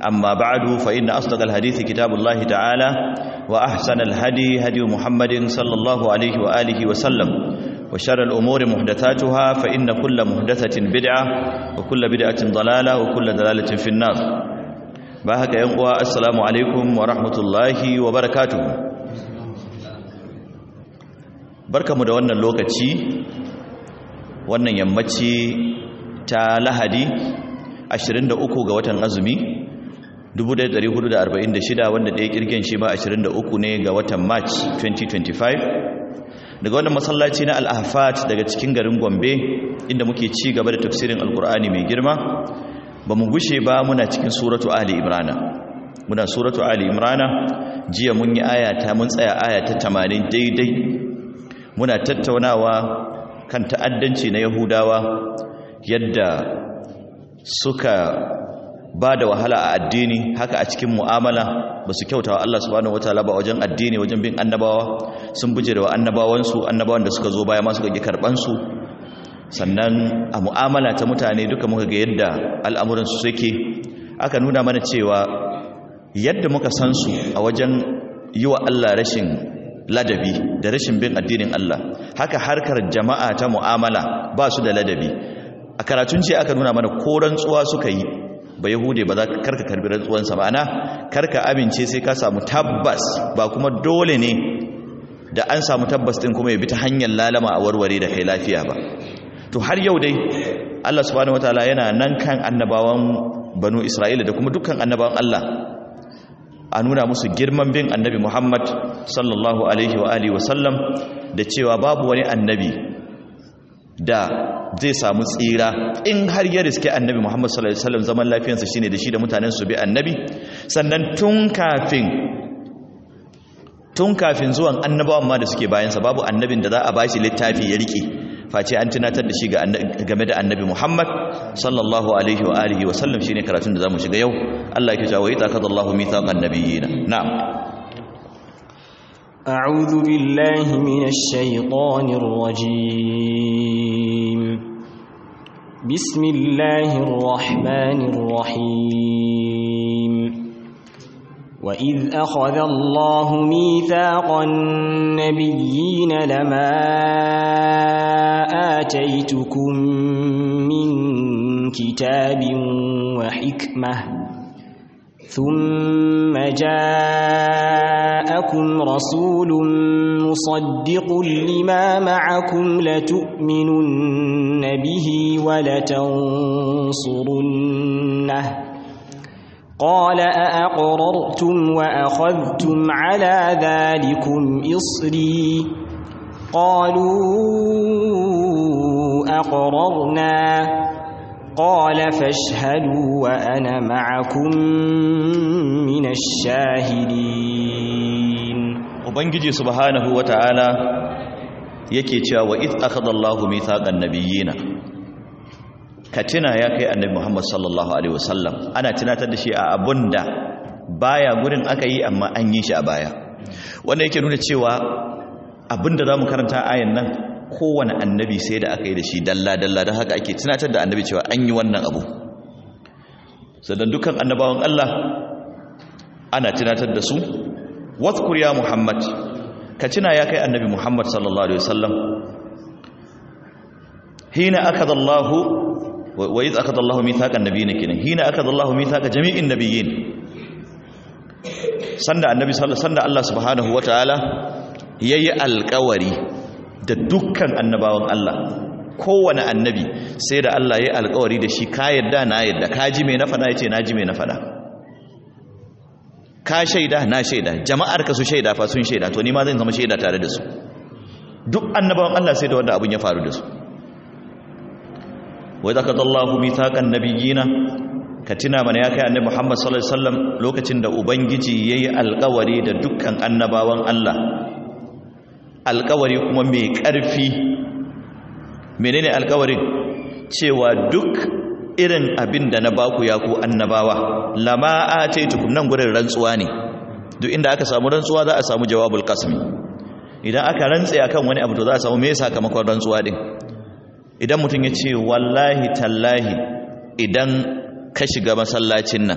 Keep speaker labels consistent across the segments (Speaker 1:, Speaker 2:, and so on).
Speaker 1: أما بعد فإن أصدق الحديث كتاب الله تعالى وأحسن الهدي هدي محمد صلى الله عليه وآله وسلم وشر الأمور محدثاتها فإن كل محدثة بدعة وكل بدعة ضلالة وكل ضلالة في النار باهك ينقوى السلام عليكم ورحمة الله وبركاته بركة مدونة اللوكتي wannan yammaci ta lahadi 23 ga watan azumi 1446 wanda ɗaya kirgin shi ma 23 ne ga watan march 2025 daga wannan masallaci na al'afat daga cikin garin gombe inda muke ci gaba da tafsirin alkur'ani mai girma ba mu gushe ba muna cikin suratu ali imrana muna suratu ali imrana jiya mun yi ayata mun tsaya ayata 80 daidai muna tattaunawa kan ta'addanci na yahudawa yadda suka ba da wahala a addini haka a cikin mu'amala ba su kyautawa Allah subhanahu wataala ba wajen addini wajen bin annabawa sun buje da annabawansu annabawan da suka zo baya ma suka gi karbansu sannan a mu'amala ta mutane duka muka ga yadda al'amuran su suke aka nuna mana cewa yadda muka san su a wajen yi wa Allah rashin ladabi da rashin bin addinin Allah haka harkar jama'a ta mu'amala ba su da ladabi a karatun ce aka nuna mana ko rantsuwa suka yi ba yahude ba za ka karka karbi rantsuwansa ba ana karka amince sai ka samu tabbas ba kuma dole ne da an samu tabbas din kuma ya bi ta hanyar lalama a warware da kai lafiya ba to har yau dai Allah subhanahu wataala yana nan kan annabawan banu Isra'ila da kuma dukkan annabawan Allah a nuna musu girman bin annabi Muhammad sallallahu alaihi wa alihi wasallam da cewa babu wani annabi da zai samu tsira in har ya riske annabi Muhammad sallallahu alaihi wasallam zaman lafiyarsa shine da shi da mutanen su bi annabi sannan tun kafin tun kafin zuwan annabawan ma da suke bayansa babu annabin da za a bashi littafi ya rike face an tunatar da shi game da annabi Muhammad sallallahu alaihi wa alihi wa sallam shine karatun da zamu shiga yau Allah yake cewa ita kadallahu mithaqan nabiyina na'am
Speaker 2: أعوذ بالله من الشيطان الرجيم بسم الله الرحمن الرحيم وإذ أخذ الله ميثاق النبيين لما آتيتكم من كتاب وحكمة ثم جاءكم رسول مصدق لما معكم لتؤمنن به ولتنصرنه قال أأقررتم وأخذتم على ذلكم إصري قالوا أقررنا قال فاشهدوا وأنا معكم من الشاهدين
Speaker 1: ubangiji subhanahu wata'ala yake cewa wa id akhadallahu mithaqan nabiyina katina ya kai annabi Muhammad sallallahu alaihi wasallam ana tunatar da shi a abunda baya gurin aka yi amma an yi shi a baya wanda yake nuna cewa abinda zamu karanta ayan nan kowane annabi sai da aka yi da shi dalla dalla don haka ake tunatar da annabi cewa an yi wannan abu sannan dukkan annabawan Allah ana tunatar da su wadhkur ya muhammad ka tuna ya kai annabi muhammad sallallahu alaihi wasallam hina akada Allah wa idh akada Allah mithaqan nabiyyin kinan hina akada Allah mithaqa jami'in nabiyyin sanda annabi sallallahu sanda Allah subhanahu wataala yayi alƙawari da dukkan annabawan Allah kowane annabi sai da Allah yayi alƙawari da shi ka yadda na yadda ka ji me na fada yace na ji me na fada ka shaida na shaida jama'ar ka su shaida fa sun shaida to ni ma zan zama shaida tare da su duk annabawan Allah sai da wanda abun ya faru da su wa zakadallahu mithaqan nabiyina ka tuna mana ya kai annabi Muhammad sallallahu alaihi wasallam lokacin da ubangiji yayi alƙawari da dukkan annabawan Allah alƙawari kuma mai ƙarfi menene alƙawarin cewa duk irin abin da na baku ya ku annabawa lama ataitukum nan gurin rantsuwa ne duk inda aka samu rantsuwa za a samu jawabul qasmi idan aka rantse akan wani abu to za a samu me sakamakon rantsuwa din idan mutum ya ce wallahi tallahi idan ka shiga masallacin nan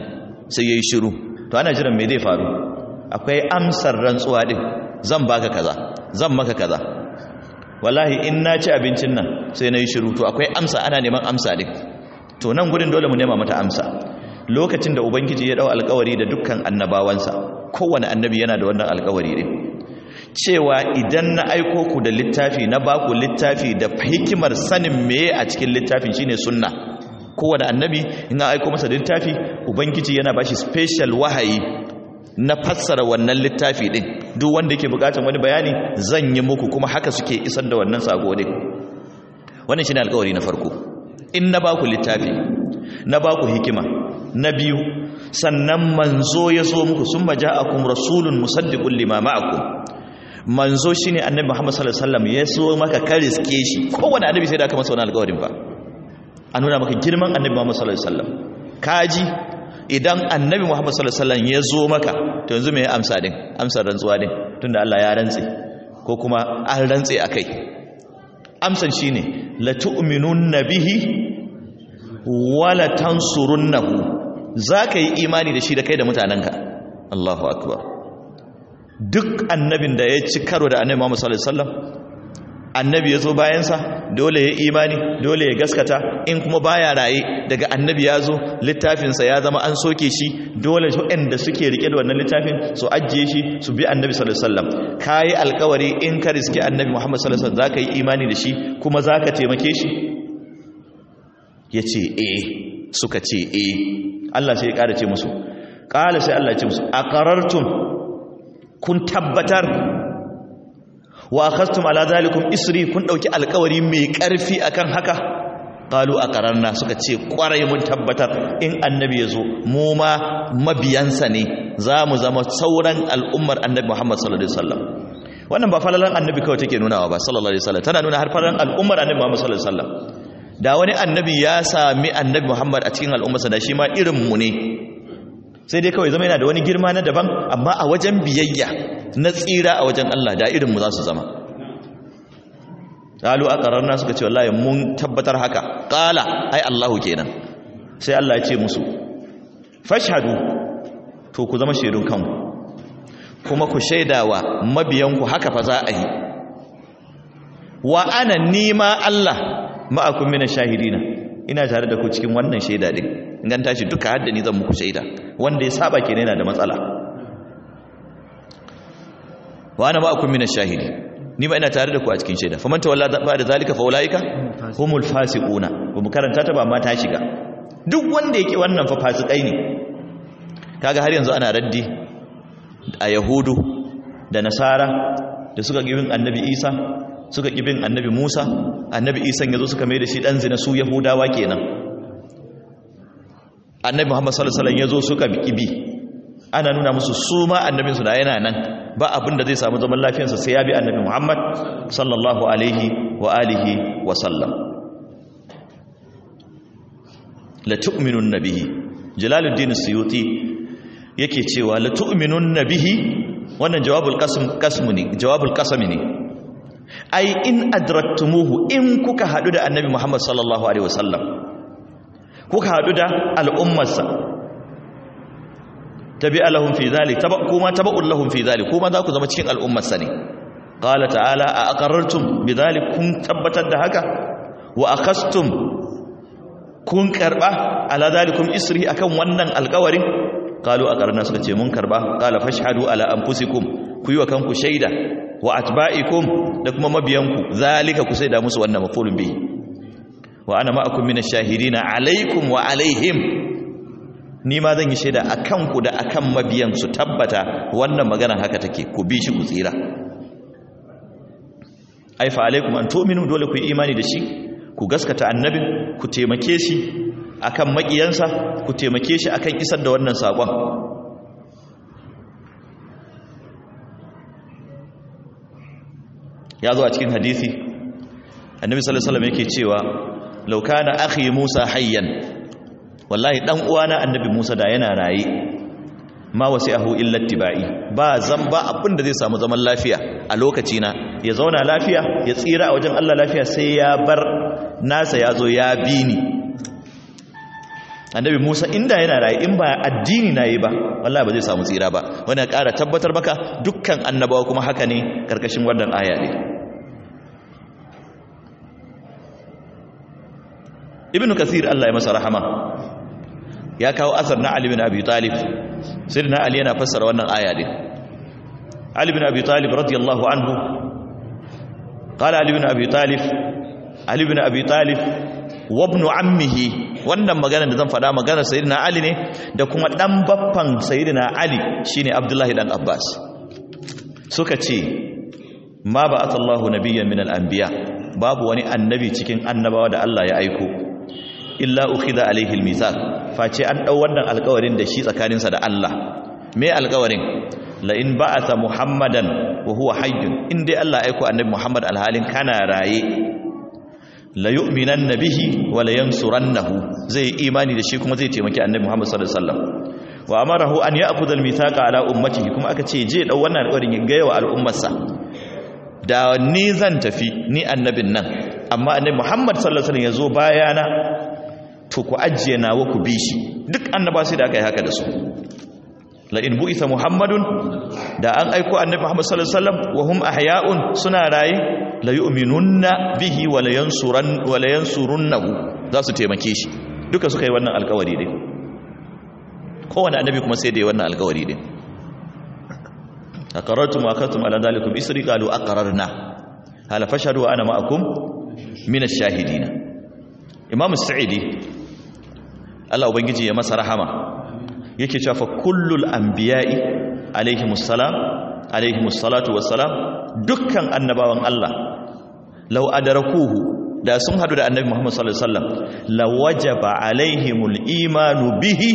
Speaker 1: sai yayi shiru to ana jiran me zai faru akwai amsar rantsuwa din zan baka kaza zan maka kaza wallahi in na ci abincin nan sai na yi shiru to akwai amsa ana neman amsa din to nan gudun dole mu nema mata amsa lokacin da ubangiji ya dau alkawari da dukkan annabawansa kowane annabi yana da wannan alkawari din cewa idan na aiko ku da littafi na baku littafi da hikimar sanin meye a cikin littafin shine sunna kowane annabi in an aiko masa da littafi ubangiji yana bashi special wahayi na fassara wannan littafi din duk wanda yake bukatar wani bayani zan yi muku kuma haka suke isar da wannan sako din wannan shine alƙawari na farko in na baku littafi na baku hikima na biyu sannan manzo ya zo muku summa ja'akum rasulun musaddiqun lima ma'akum manzo shine annabi Muhammad sallallahu alaihi wasallam ya zo maka kariske shi kowanne annabi sai da aka masa wannan alƙawarin ba a nuna maka girman annabi Muhammad sallallahu alaihi wasallam kaji idan annabi Muhammad sallallahu alaihi wasallam ya zo maka to yanzu me ya amsa din amsar rantsuwa din tunda Allah ya rantse ko kuma an rantse akai amsan shine la tu'minunna bihi wa la tansurunnahu zaka yi imani da shi da kai da mutananka Allahu akbar duk annabin da ya ci karo da annabi Muhammad sallallahu alaihi wasallam annabi ya zo bayansa dole ya imani dole ya gaskata in kuma baya raye daga annabi ya zo littafinsa ya zama an soke shi dole waɗanda suke rike da wannan littafin su ajiye shi su bi annabi sallallahu alaihi wasallam kai alkawari in ka riske annabi Muhammad sallallahu alaihi wasallam zaka yi imani da shi kuma zaka taimake shi yace eh suka ce eh Allah sai ya ƙara ce musu ƙala sai Allah ya ce musu aqarartum kun tabbatar wa akhastum ala zalikum isri kun dauki alkawari mai karfi akan haka qalu aqararna suka ce kwarai mun tabbatar in annabi yazo mu ma mabiyansa ne zamu zama sauran al'ummar annabi Muhammad sallallahu alaihi wasallam wannan ba falalan annabi kawai take nunawa ba sallallahu alaihi wasallam tana nuna har falalan al'ummar annabi Muhammad sallallahu alaihi wasallam da wani annabi ya sami annabi Muhammad a cikin al'ummarsa da shi ma irin mu ne sai dai kawai zama yana da wani girma na daban amma a wajen biyayya na tsira a wajen Allah da irinmu za su zama ƙalu a ƙararna suka ce wallahi mun tabbatar haka ƙala ai Allahu kenan sai Allah ya ce musu fashhadu to ku zama shaidun kanku kuma ku shaidawa mabiyanku haka fa za a yi wa ana nima Allah ma'akum mina shahidina ina tare da ku cikin wannan shaida din in gan tashi duka hadda ni zan muku shaida wanda ya saba kenan yana da matsala wa ana ma'akum min ash-shahidi ni ba ina tare da ku a cikin shaida faman tawalla ba da zalika fa ulaika humul fasiquna ba mu karanta ta ba amma ta shiga duk wanda yake wannan fa fasikai ne kaga har yanzu ana raddi a yahudu da nasara da suka gibin annabi isa suka gibin annabi musa annabi isa yazo suka mai da shi dan zina su yahudawa kenan annabi muhammad sallallahu alaihi wasallam yazo suka bi ana nuna musu su ma annabinsu da yana nan ba abin da zai samu zaman lafiyarsa sai ya bi annabi Muhammad sallallahu alaihi wa alihi wa sallam la tu'minun nabihi jalaluddin suyuti yake cewa la tu'minun nabihi wannan jawabul qasm qasmu ne jawabul qasmi ne ai in adraktumuhu in kuka hadu da annabi Muhammad sallallahu alaihi wa sallam kuka hadu da al'ummarsa tabi'a lahum fi zalik taba kuma taba'un lahum fi zalik kuma za ku zama cikin al'ummar sani qala ta'ala a aqarrartum bidhalik kun tabbatar da haka wa akhastum kun karba ala zalikum isri akan wannan alƙawarin qalu aqarna suka ce mun karba qala fashhadu ala anfusikum ku yi wa kanku shaida wa atba'ikum da kuma mabiyanku zalika ku sai da musu wannan mafulun bihi wa ana ma'akum minash shahidina alaikum wa alaihim ni ma zan yi shaida a kanku da a kan mabiyan su tabbata wannan magana haka take ku bi shi ku tsira aifa alaikum an tu'minu dole ku yi imani da shi ku gaskata annabin ku taimake shi akan makiyansa ku taimake shi akan isar da wannan sakon ya zo a cikin hadisi annabi sallallahu alaihi wasallam yake cewa law kana akhi musa hayyan wallahi dan uwana annabi Musa da yana raye ma wasi'ahu illa tibai ba zan ba abin da zai samu zaman lafiya a lokaci na ya zauna lafiya ya tsira a wajen Allah lafiya sai ya bar nasa ya zo ya bi ni annabi Musa inda yana raye in ba addini na yi ba wallahi ba zai samu tsira ba wani ya ƙara tabbatar maka dukkan annabawa kuma haka ne karkashin wannan aya ne ibn kathir Allah ya masa rahama ya kawo asar na Ali bin Abi Talib sirna Ali yana fassara wannan aya din Ali bin Abi Talib radiyallahu anhu qala Ali bin Abi Talib Ali bin Abi Talib wa ibn ammihi wannan magana da zan faɗa maganar sayyidina Ali ne da kuma dan baffan sayyidina Ali shine Abdullahi dan Abbas suka ce ma ba'athallahu nabiyyan min al-anbiya babu wani annabi cikin annabawa da Allah ya aiko illa ukhidha alaihi al-mithaq face an dau wannan alƙawarin da shi tsakaninsa da Allah me alƙawarin la in ba'atha muhammadan wa huwa hayyun in dai Allah aiko annabi Muhammad alhalin kana raye la yu'minanna bihi wa la yansurannahu zai imani da shi kuma zai taimaki annabi Muhammad sallallahu alaihi wasallam wa amarahu an ya'khudha al-mithaqa ala ummatihi kuma aka ce je dau wannan alƙawarin ya ga yawa al'ummarsa da ni zan tafi ni annabin nan amma annabi Muhammad sallallahu alaihi wasallam yazo bayana to ku ajiye nawa ku bi shi duk annaba sai da aka yi haka da su la in bu'itha muhammadun da an aiko annabi Muhammad sallallahu alaihi wasallam wa hum ahya'un suna raye la yu'minunna bihi wa la yansuran wa la yansurunnahu za su taimake shi duka suka yi wannan alƙawari din kowanne annabi kuma sai da yi wannan alƙawari din aqarrtum wa akatum ala dhalikum isri qalu aqarrna hala fashhadu wa ana ma'akum min ash-shahidin imam as-sa'idi Allah ubangiji ya masa rahama yake cewa fa kullul anbiya'i alaihimus salam alaihimus salatu wassalam dukkan annabawan Allah law adarakuhu da sun hadu da annabi Muhammad sallallahu alaihi wasallam la wajaba alaihimul imanu bihi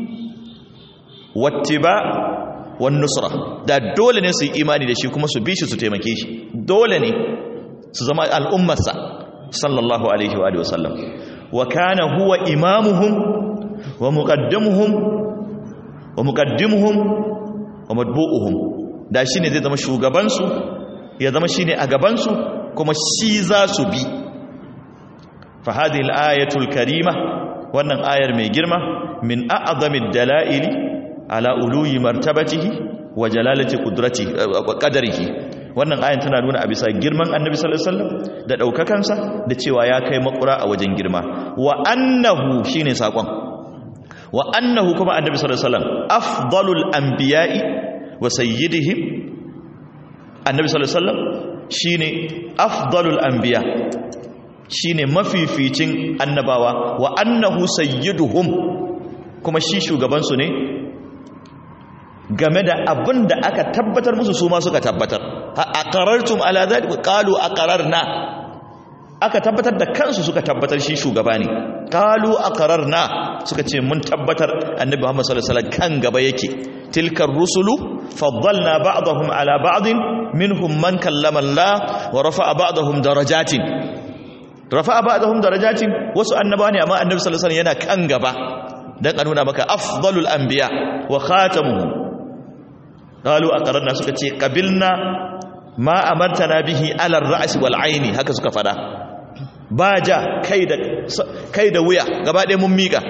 Speaker 1: wattiba wan nusra da dole ne su yi imani da shi kuma su bi shi su taimake shi dole ne su zama al'ummarsa sallallahu alaihi wa alihi wasallam wa kana huwa imamuhum wa muqaddimuhum wa muqaddimuhum wa matbu'uhum da shine zai zama shugaban su ya zama shine a gaban su kuma shi za su bi fa hadhihi al-ayatul karima wannan ayar mai girma min a'zamid dalaili ala uluyi martabatihi wa jalalati qudratihi qadarihi wannan ayan tana nuna a bisa girman annabi sallallahu alaihi wasallam da daukakansa da cewa ya kai makura a wajen girma wa annahu shine sakon wa annahu kuma annabi sallallahu alaihi wasallam afdalul anbiya'i wa sayyidihim annabi sallallahu alaihi wasallam shine afdalul anbiya shine mafificin annabawa wa annahu sayyiduhum kuma shi shugaban su ne game da abin da aka tabbatar musu su ma suka tabbatar a qarartum ala zalika qalu aqararna aka tabbatar da kansu suka tabbatar shi shugaba ne qalu aqararna suka ce mun tabbatar annabi Muhammad sallallahu alaihi wasallam kan gaba yake tilkar rusulu faddalna ba'dahum ala ba'din minhum man kallama Allah wa rafa'a ba'dahum darajatin rafa'a ba'dahum darajatin wasu annaba ne amma annabi sallallahu alaihi wasallam yana kan gaba dan a nuna maka afdalul anbiya wa khatamuhum qalu aqarna suka ce qabilna ma amartana bihi ala ar-ra's wal aini haka suka fada ba ja kai da kai da wuya gaba ɗaya mun mika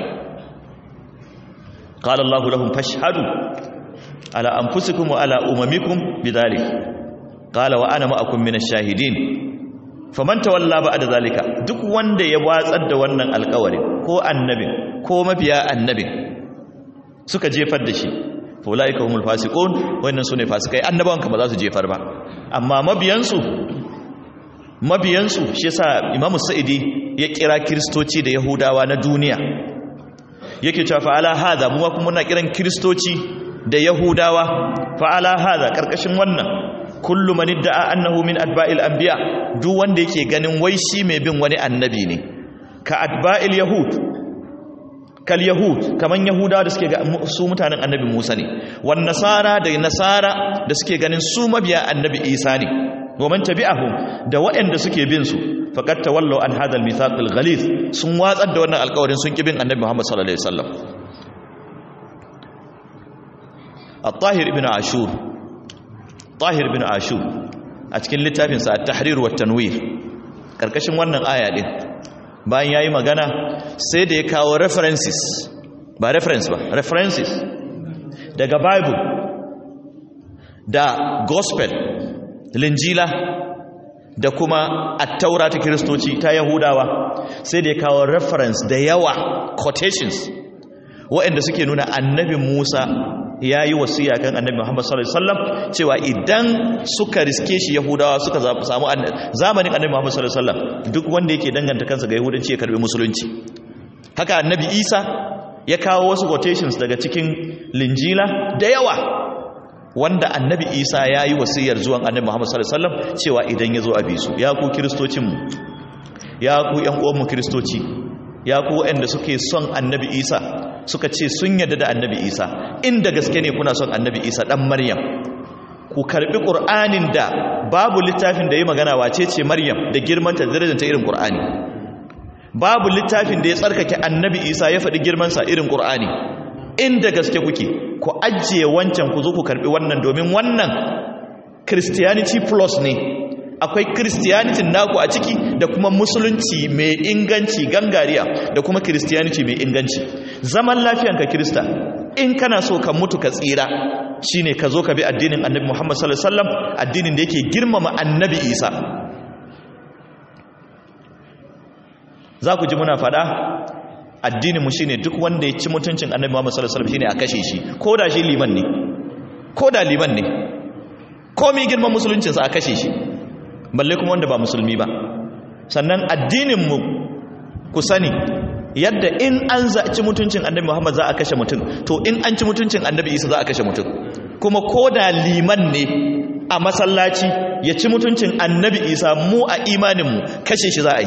Speaker 1: qala allah lahum fashhadu ala anfusikum wa ala umamikum bidhalik qala wa ana ma'akum min ash-shahidin faman tawalla ba'da zalika duk wanda ya watsar da wannan alƙawarin ko annabin ko mabiya annabin suka jefar da shi faulaika humul fasiqun wannan sune fasikai annabawan kuma za su jefar ba amma mabiyansu mabiyansu shi yasa imamu sa'idi ya kira kristoci da yahudawa na duniya yake cewa fa ala hada mu kuma muna kiran kristoci da yahudawa fa ala hada karkashin wannan kullu man idda'a annahu min atba'il anbiya duk wanda yake ganin wai shi mai bin wani annabi ne ka atba'il yahud kal yahud kaman yahudawa da suke ga su mutanen annabi Musa ne wan nasara da nasara da suke ganin su mabiya annabi Isa ne wa man tabi'ahum da waɗanda suke bin su faqad tawallaw an hadha al-mithaq al-ghalith sun watsar da wannan alƙawarin sun kibin annabi Muhammad sallallahu alaihi wasallam at-tahir ibn ashur tahir ibn ashur a cikin littafin sa at-tahrir wa tanwir karkashin wannan aya din bayan yayi magana sai da ya kawo references ba reference ba references daga bible da gospel linjila da kuma attaura ta kiristoci ta yahudawa sai da ya kawo reference da yawa quotations waɗanda suke nuna annabi musa ya yi wasiya kan annabi muhammad sallallahu alaihi wasallam cewa idan suka riske shi yahudawa suka samu zamanin annabi muhammad sallallahu alaihi wasallam duk wanda yake danganta kansa ga yahudanci ya karbi musulunci haka annabi isa ya kawo wasu quotations daga cikin linjila da yawa wanda annabi isa ya yi wasiyar zuwan annabi muhammad sallallahu alaihi wasallam cewa idan ya zo a bisu ya ku kiristocinmu ya ku yan uwanmu kiristoci ya ku waɗanda suke son annabi isa suka ce sun yadda da annabi isa inda gaske ne kuna son annabi isa ɗan maryam ku karɓi ƙur'anin da babu littafin da ya magana wace ce maryam da girmanta da ta irin ƙur'ani babu littafin da ya tsarkake annabi isa ya faɗi girmansa irin ƙur'ani inda gaske kuke ku ajiye wancan ku zo ku karɓi wannan domin wannan christianity plus ne akwai christianity naku a ciki da kuma musulunci mai inganci gangariya da kuma christianity mai inganci zaman lafiyanka krista in kana so ka mutu ka tsira shine ka zo ka bi addinin annabi muhammad sallallahu alaihi wasallam addinin da yake girmama annabi isa za ku ji muna fada addininmu shine duk wanda ya ci mutuncin annabi muhammad sallallahu alaihi wasallam shine a kashe shi ko da shi liman ne ko da liman ne komai girman musuluncinsa a kashe shi balle kuma wanda ba musulmi ba sannan addininmu ku sani yadda in an ci mutuncin annabi muhammad za a kashe mutum to in an ci mutuncin annabi isa za a kashe mutum kuma ko da liman ne a masallaci ya ci mutuncin annabi isa mu a imaninmu kashe shi za a yi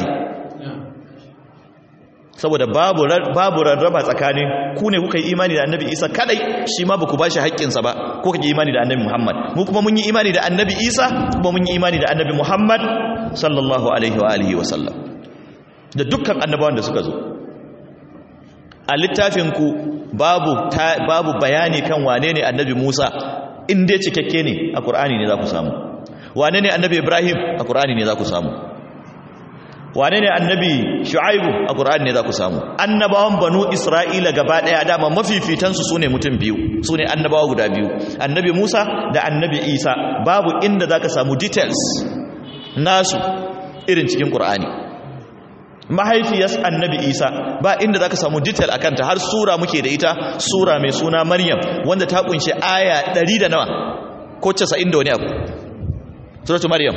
Speaker 1: saboda babu babu rarraba tsakanin ku ne kuka yi imani da annabi isa kadai shi ma baku bashi haƙƙinsa ba ko kake imani da annabi muhammad mu kuma mun yi imani da annabi isa kuma mun yi imani da annabi muhammad sallallahu alaihi wa alihi wa sallam da dukkan annabawan da suka zo a littafin ku babu babu bayani kan wane ne annabi musa in dai cikakke ne a qur'ani ne za ku samu wane ne annabi ibrahim a qur'ani ne za ku samu wane ne annabi shu'aibu a ƙur'ani ne za ku samu annabawan banu isra'ila gaba ɗaya dama mafifitansu su ne mutum biyu su ne annabawa guda biyu annabi musa da annabi isa babu inda za ka samu details nasu irin cikin ƙur'ani mahaifiyar annabi isa ba inda za ka samu detail a kanta har sura muke da ita sura mai suna maryam wanda ta kunshi aya ɗari da nawa ko casa'in da wani abu suratu maryam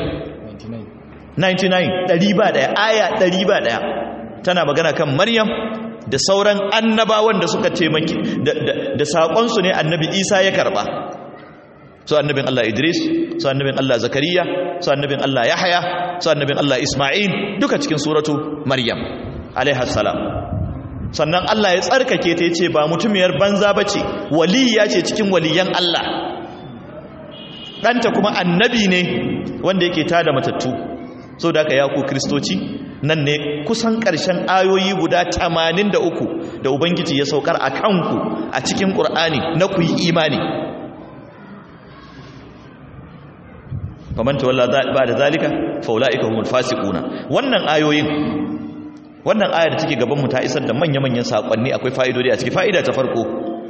Speaker 1: 99 ɗari ba ɗaya aya ɗari ba ɗaya tana magana kan maryam da sauran annabawan da suka taimaki da saƙonsu ne annabi isa ya karɓa su annabin allah idris su annabin allah zakariya su annabin allah yahaya su annabin allah isma'il duka cikin suratu maryam alaihassalam sannan allah ya tsarkake ta ya ce ba mutumiyar banza ba ce waliya ce cikin waliyan allah ɗanta kuma annabi ne wanda yake tada matattu so da aka yaku kristoci nan ne kusan ƙarshen ayoyi guda 83 da ubangiji ya saukar a kanku a cikin ƙur'ani na ku yi imani famanta walla ba da zalika faula'ika humul fasiquna wannan ayoyin wannan ayar da take gaban mu ta isar da manya-manyan sakonni akwai fa'idodi a ciki fa'ida ta farko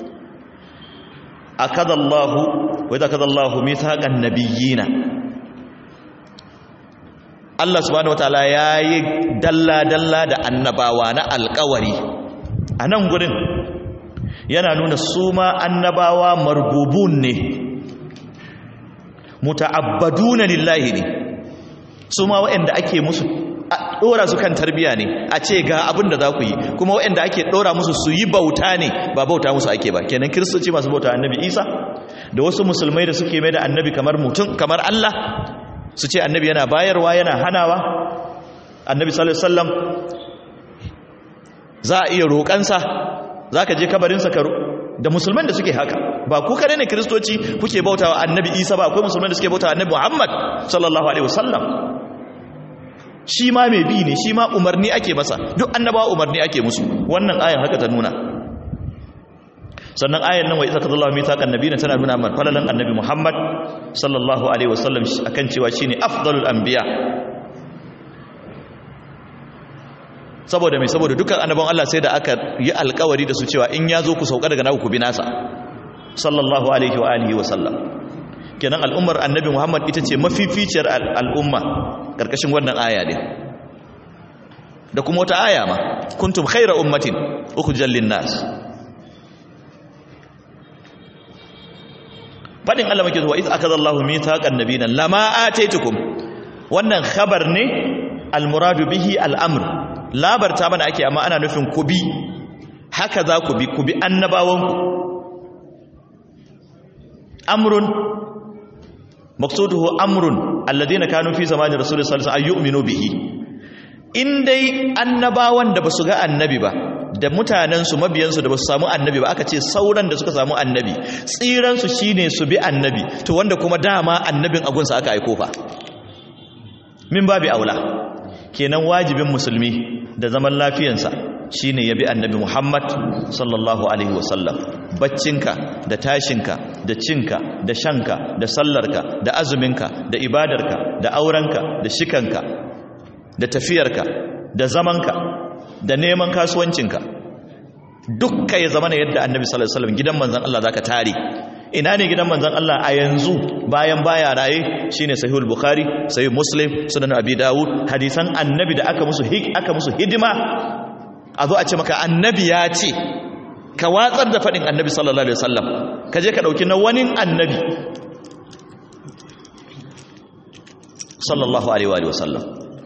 Speaker 1: akadallahu wa idza akadallahu mithaqan nabiyina Allah subhanahu wataala yayi dalla-dalla da annabawa na alƙawari a nan gurin yana nuna su ma annabawa marbubun ne muta'abbaduna lillahi ne su ma waɗanda ake musu ɗora su kan tarbiya ne a ce ga abin da za ku yi kuma waɗanda ake ɗora musu su yi bauta ne ba bauta musu ake ba kenan kiristoci masu bauta annabi isa da wasu musulmai da suke mai da annabi kamar mutum kamar allah su ce annabi yana bayarwa yana hanawa annabi sallallahu alaihi wasallam za a iya roƙansa za ka je kabarinsa ka da musulman da suke haka ba ku kare ne kiristoci kuke bautawa annabi isa ba akwai musulman da suke bautawa annabi muhammad sallallahu alaihi wasallam shi ma mai bi ne shi ma umarni ake masa duk annabawa umarni ake musu wannan ayan haka ta nuna sannan ayan nan wa isa kadallahu mithaqan nabiyina tana nuna man falalan annabi muhammad sallallahu alaihi wasallam akan cewa shine afdalul anbiya saboda mai saboda dukkan annabawan Allah sai da aka yi alkawari da su cewa in ya zo ku sauka daga naku ku bi nasa sallallahu alaihi wa alihi wa sallam kenan al'ummar annabi Muhammad ita ce mafificiyar al'umma karkashin wannan aya ne da kuma wata aya ma kuntum khayra ummatin ukhrijal lin-nas fadin Allah muke zuwa iz akadallahu mithaqan nabiyina lama ataitukum wannan khabar ne almuradu bihi al'amr labarta mana ake amma ana nufin ku bi haka za ku bi ku bi annabawanku amrun maqsuduhu amrun alladhina kanu fi zamani rasulullahi sallallahu alaihi wasallam ayyuminu bihi in dai annabawan da basu ga annabi ba da mutanensu mabiyansu da basu samu annabi ba aka ce sauran da suka samu annabi tsiransu shine su bi annabi to wanda kuma dama annabin agunsa aka aiko fa min babi aula kenan wajibin musulmi da zaman lafiyansa shine ya bi annabi Muhammad sallallahu alaihi wasallam baccinka da tashinka da cinka da shanka da sallarka da azuminka da ibadarka da aurenka da shikanka da tafiyarka da zamanka da neman kasuwancinka dukka ya zama yadda annabi sallallahu alaihi wasallam gidan manzon Allah zaka tare ina ne gidan manzon Allah a yanzu bayan baya raye shine sahihul bukhari sahih muslim sunan abi daud hadisan annabi da aka musu aka musu hidima a zo a ce maka annabi ya ce ka watsar da fadin annabi sallallahu alaihi wasallam ka je ka dauki na wani annabi sallallahu alaihi wa sallam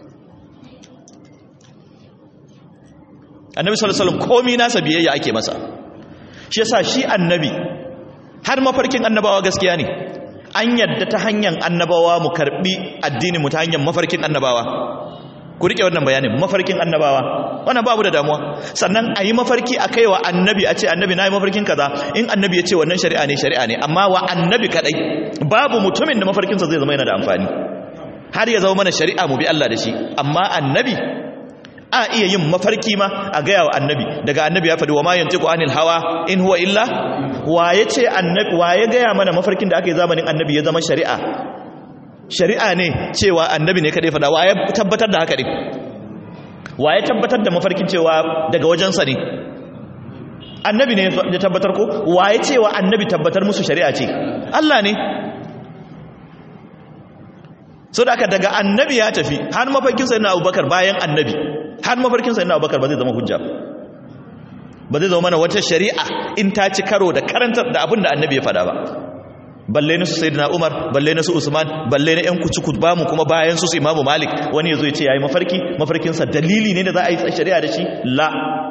Speaker 1: annabi sallallahu alaihi wasallam komai nasa biyayya ake masa shi yasa shi annabi har mafarkin annabawa gaskiya ne an yadda ta hanyar annabawa mu karbi addini mu ta hanyar mafarkin annabawa ku rike wannan bayanin mafarkin annabawa wannan babu da damuwa sannan a yi mafarki a kai wa annabi a ce annabi na yi mafarkin kaza in annabi ya ce wannan shari'a ne shari'a ne amma wa annabi kadai babu mutumin da mafarkinsa zai zama yana da amfani har ya zama mana shari'a mu bi Allah da shi amma annabi a iya yin mafarki ma a gaya wa annabi daga annabi ya faɗi wa ma yantiqu anil hawa in huwa illa waye ce annabi waye gaya mana mafarkin da aka yi zamanin annabi ya zama shari'a shari'a ne cewa annabi ne kadai faɗa waye tabbatar da haka ne waye tabbatar da mafarkin cewa daga wajensa ne annabi ne ya tabbatar ko waye cewa annabi tabbatar musu shari'a ce Allah ne so da aka daga annabi ya tafi har mafarkin sayyidina abubakar bayan annabi har mafarkin sayyidina abubakar ba zai zama hujja ba zai zama mana wata shari'a in ta ci karo da karantar da abin da annabi ya faɗa ba balle na su sayyidina umar balle na su usman balle na yan kuci ba mu kuma bayan su su imamu malik wani ya zo ya ce yayi mafarki mafarkinsa dalili ne da za a yi shari'a da shi la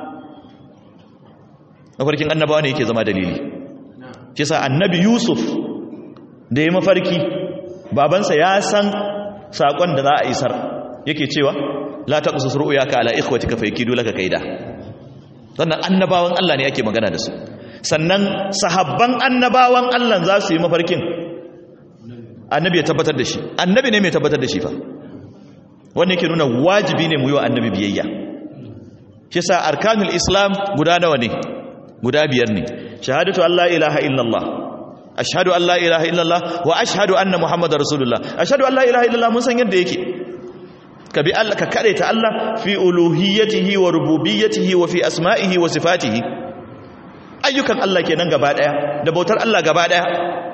Speaker 1: mafarkin annabawa ne yake zama dalili shi sa annabi yusuf da ya mafarki babansa ya san sakon da za a isar yake cewa la taqsus ru'yaka ala ikhwatika fayakidu laka kaida sannan annabawan Allah ne ake magana da su sannan sahabban annabawan Allah za su yi mafarkin annabi ya tabbatar da shi annabi ne mai tabbatar da shi fa wannan yake nuna wajibi ne mu yi wa annabi biyayya shi sa arkanul islam guda nawa ne guda biyar ne shahadatu Allah ilaha illallah ashhadu an la ilaha illallah wa ashhadu anna muhammadar rasulullah ashhadu an la ilaha illallah mun san yadda yake ka bi Allah ka ta Allah fi uluhiyyatihi wa rububiyyatihi wa fi asma'ihi wa sifatihi ayyukan Allah kenan gaba daya da bautar Allah gaba daya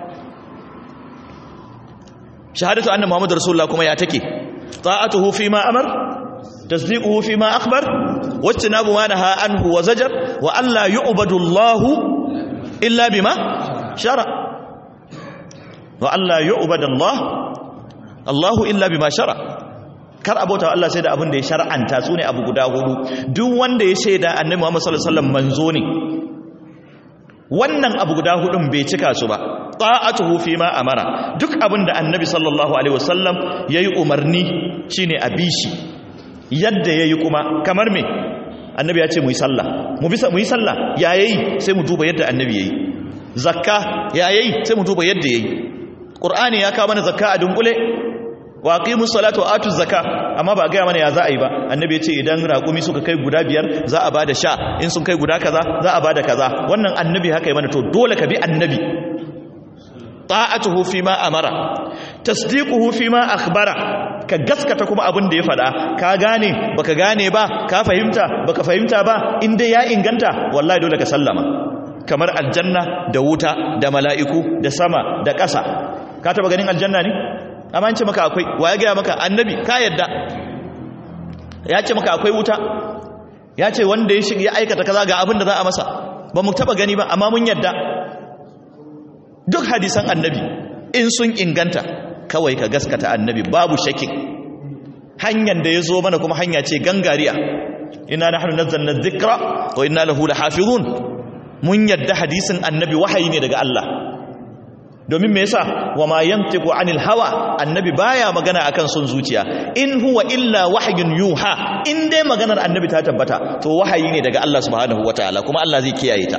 Speaker 1: shahadatu anna muhammadar rasulullah kuma ya take ta'atuhu fi ma amar tasdiquhu fi ma akhbar wajtinabu ma naha anhu wa zajar wa alla yu'badu Allah illa bima shara wa alla yu'badu Allah Allahu illa bima shara kar abota Allah sai da abin da ya shar'anta su ne abu guda hudu duk wanda ya shaida annabi Muhammad sallallahu alaihi wasallam manzo ne wannan abu guda hudun bai cika su ba ta'atuhu fi ma amara duk abin da annabi sallallahu alaihi wasallam yayi umarni shine a bishi yadda yayi kuma kamar me annabi ya ce mu yi sallah mu bisa mu yi sallah ya yayi sai mu duba yadda annabi yayi zakka ya yayi sai mu duba yadda yayi qur'ani ya kawo mana zakka a dunkule wa aqimus salata wa atuz zakka amma ba ga mana ya za a yi ba annabi ya ce idan raƙumi suka kai guda biyar za a bada sha in sun kai guda kaza za a bada kaza wannan annabi haka yi mana to dole ka bi annabi ta'atuhu fi ma amara tasdiquhu fi ma akhbara ka gaskata kuma abin da ya faɗa ka gane baka gane ba ka fahimta baka fahimta ba in dai ya inganta wallahi dole ka sallama kamar aljanna da wuta da mala'iku da sama da ƙasa ka taba ganin aljanna ne amma an ce maka akwai wa ya gaya maka annabi ka yadda ya ce maka akwai wuta ya ce wanda ya shiga ya aikata kaza ga abin da za a masa ba mu taba gani ba amma mun yadda duk hadisan annabi in sun inganta kawai ka gaskata annabi babu shakin hanyar da ya zo mana kuma hanya ce gangariya ina nahnu nazzalna dhikra wa inna lahu lahafizun mun yadda hadisin annabi wahayi ne daga Allah domin me yasa wa ma yantiqu anil hawa annabi baya magana akan son zuciya in huwa illa wahyun yuha in dai maganar annabi ta tabbata to wahayi ne daga Allah subhanahu wataala kuma Allah zai kiyaye ta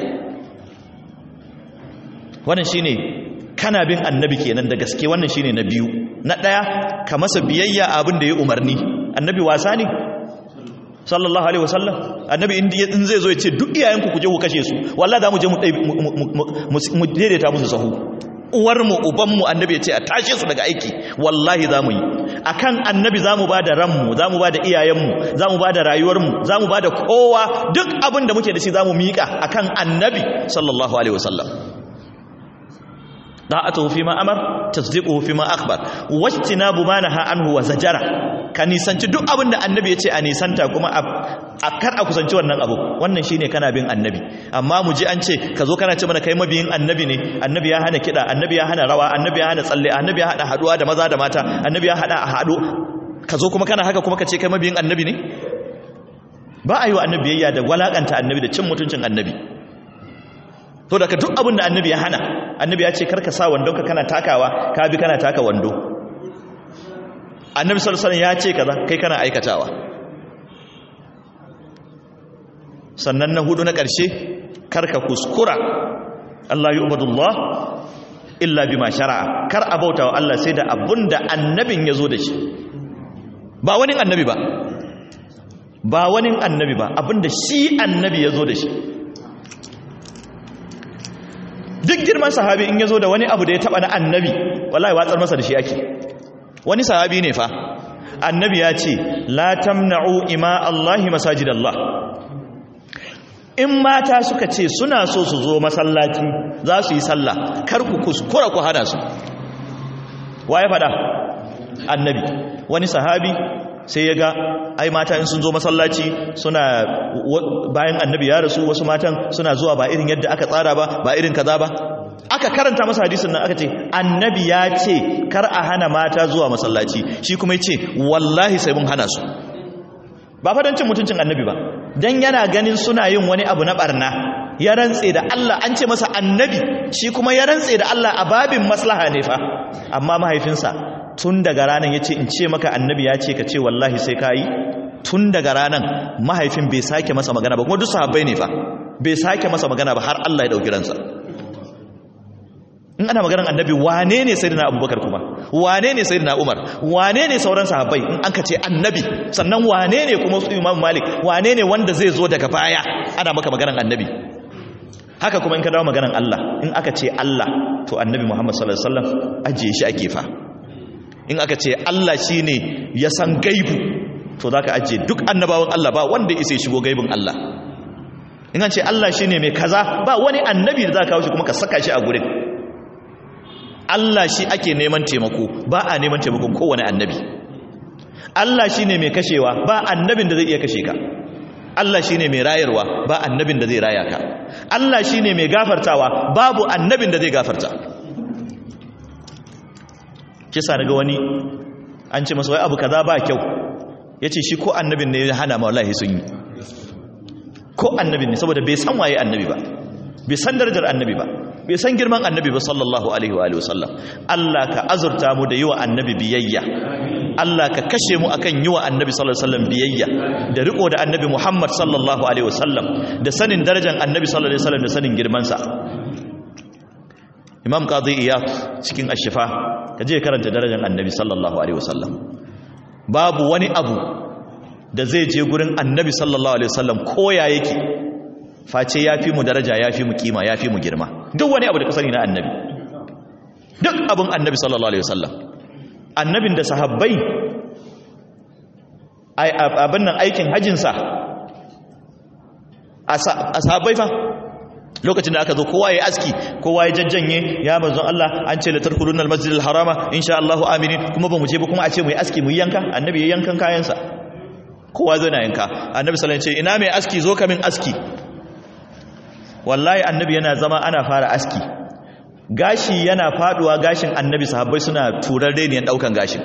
Speaker 1: wannan shine kana bin annabi kenan da gaske wannan shine na biyu na daya ka masa biyayya abin da ya umarni annabi wasa ne sallallahu alaihi wasallam annabi in zai zo ya ce duk iyayenku ku je ku kashe su wallahi za mu je mu daidaita musu sahu uwarmu ubanmu annabi ya ce a tashe su daga aiki wallahi za mu yi a kan annabi za mu ba da ranmu za mu ba da iyayenmu za mu ba da rayuwarmu za mu ba da kowa duk abin da muke da shi za mu miƙa a kan annabi sallallahu alaihi wasallam da'atuhu fi ma amar tasdiquhu fi ma akhbar wajtinabu ma naha anhu wa zajara ka nisanci duk abin da annabi ya ce a nisanta kuma a kar a kusanci wannan abu wannan shine kana bin annabi amma mu ji an ce ka zo kana ce mana kai mabiyin annabi ne annabi ya hana kiɗa annabi ya hana rawa annabi ya hana tsalle annabi ya hada haduwa da maza da mata annabi ya hada a hado ka zo kuma kana haka kuma ka ce kai mabiyin annabi ne ba a yi wa annabi yayya da walakanta annabi da cin mutuncin annabi to daga duk abin da annabi ya hana annabi ya ce karka sa wandon ka kana takawa ka bi kana taka wando annabi sallallahu alaihi wasallam ya ce kaza kai kana aikatawa sannan na hudu na ƙarshe karka kuskura Allah yi ubadullah illa bima shara'a kar a bauta wa Allah sai da abun da annabin ya zo da shi ba wani annabi ba ba wani annabi ba abin da shi annabi ya zo da shi duk girman sahabi in ya zo da wani abu da ya taba na annabi wallahi watsar masa da shi ake wani sahabi ne fa annabi ya ce la tamna'u ima Allahi masajidallah in mata suka ce suna so su zo masallaci za su yi sallah kar ku kuskura ku hana su waye fada annabi wani sahabi sai ya ga ai mata in sun zo masallaci suna bayan annabi ya rasu wasu matan suna zuwa ba irin yadda aka tsara ba ba irin kaza ba aka karanta masa hadisin nan aka ce annabi ya ce kar a hana mata zuwa masallaci shi kuma ya ce wallahi sai mun hana su ba fa don cin mutuncin annabi ba don yana ganin suna yin wani abu na barna ya rantse da Allah an ce masa annabi shi kuma ya rantse da Allah a babin maslaha ne fa amma mahaifinsa tun daga ranar ya ce in ce maka annabi ya ce ka ce wallahi sai ka yi tun daga ranar mahaifin bai sake masa magana ba kuma duk sahabbai ne fa bai sake masa magana ba har Allah ya ɗauki ransa in ana maganar annabi wane ne sayyidina abubakar kuma wane ne sayyidina umar wane ne sauran sahabbai in an ka ce annabi sannan wane ne kuma su imam malik wane ne wanda zai zo daga baya ana maka maganar annabi haka kuma in ka dawo maganar Allah in aka ce Allah to annabi Muhammad sallallahu alaihi wasallam ajiye shi a gefa in aka ce Allah shine ya san gaibu to zaka ajiye duk annabawan Allah ba wanda ya shigo gaibin Allah in an ce Allah shine mai kaza ba wani annabi da zaka kawo shi kuma ka saka shi a gurin Allah shi ake neman taimako ba a neman taimakon kowane annabi Allah shi ne mai kashewa ba annabin da zai iya kashe ka Allah shi ne mai rayarwa ba annabin da zai raya ka Allah shi ne mai gafartawa babu annabin da zai gafarta kisa daga wani an ce masa wai abu kaza ba kyau ya ce shi ko annabin ne ya hana ma wallahi sun yi ko annabin ne saboda bai san waye annabi ba bai san darajar annabi ba bai san girman annabi ba sallallahu alaihi wa alihi wasallam Allah ka azurta mu da yiwa annabi biyayya Allah ka kashe mu akan yiwa annabi sallallahu alaihi wasallam biyayya da riko da annabi Muhammad sallallahu alaihi wasallam da sanin darajar annabi sallallahu alaihi wasallam da sanin girman sa Imam Qadi Iyad cikin Ash-Shifa kaje karanta darajar annabi sallallahu alaihi wasallam babu wani abu da zai je gurin annabi sallallahu alaihi wasallam koya yake face ya fi mu daraja ya fi mu kima ya fi mu girma duk wani abu da ka sani na annabi duk abin annabi sallallahu alaihi wasallam annabin da sahabbai abin nan aikin hajjinsa a sahabbai fa lokacin da aka zo kowa ya aski kowa ya jajjanye ya manzon Allah an ce la tarkulun almasjid alharama insha Allah aminin kuma ba mu je ba kuma a ce mu yi aski mu yanka annabi ya yankan kayansa kowa zai na yanka annabi sallallahu alaihi wasallam ce ina mai aski zo ka min aski wallahi annabi yana zama ana fara aski gashi yana faduwa gashin annabi sahabbai suna turar reniyan daukan gashin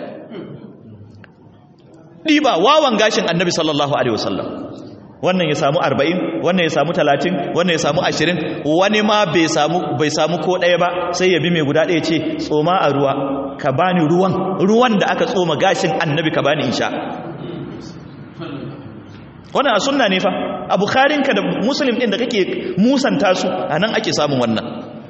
Speaker 1: diba wawan gashin annabi sallallahu alaihi wasallam wannan ya samu 40 wannan ya samu 30 wannan ya samu 20 wani ma bai samu bai samu ko daya ba sai ya bi mai guda daya ce tsoma a ruwa ka bani ruwan ruwan da aka tsoma gashin annabi ka bani insha wannan a sunna ne fa a bukharinka da muslim din da kake musanta su anan ake samun wannan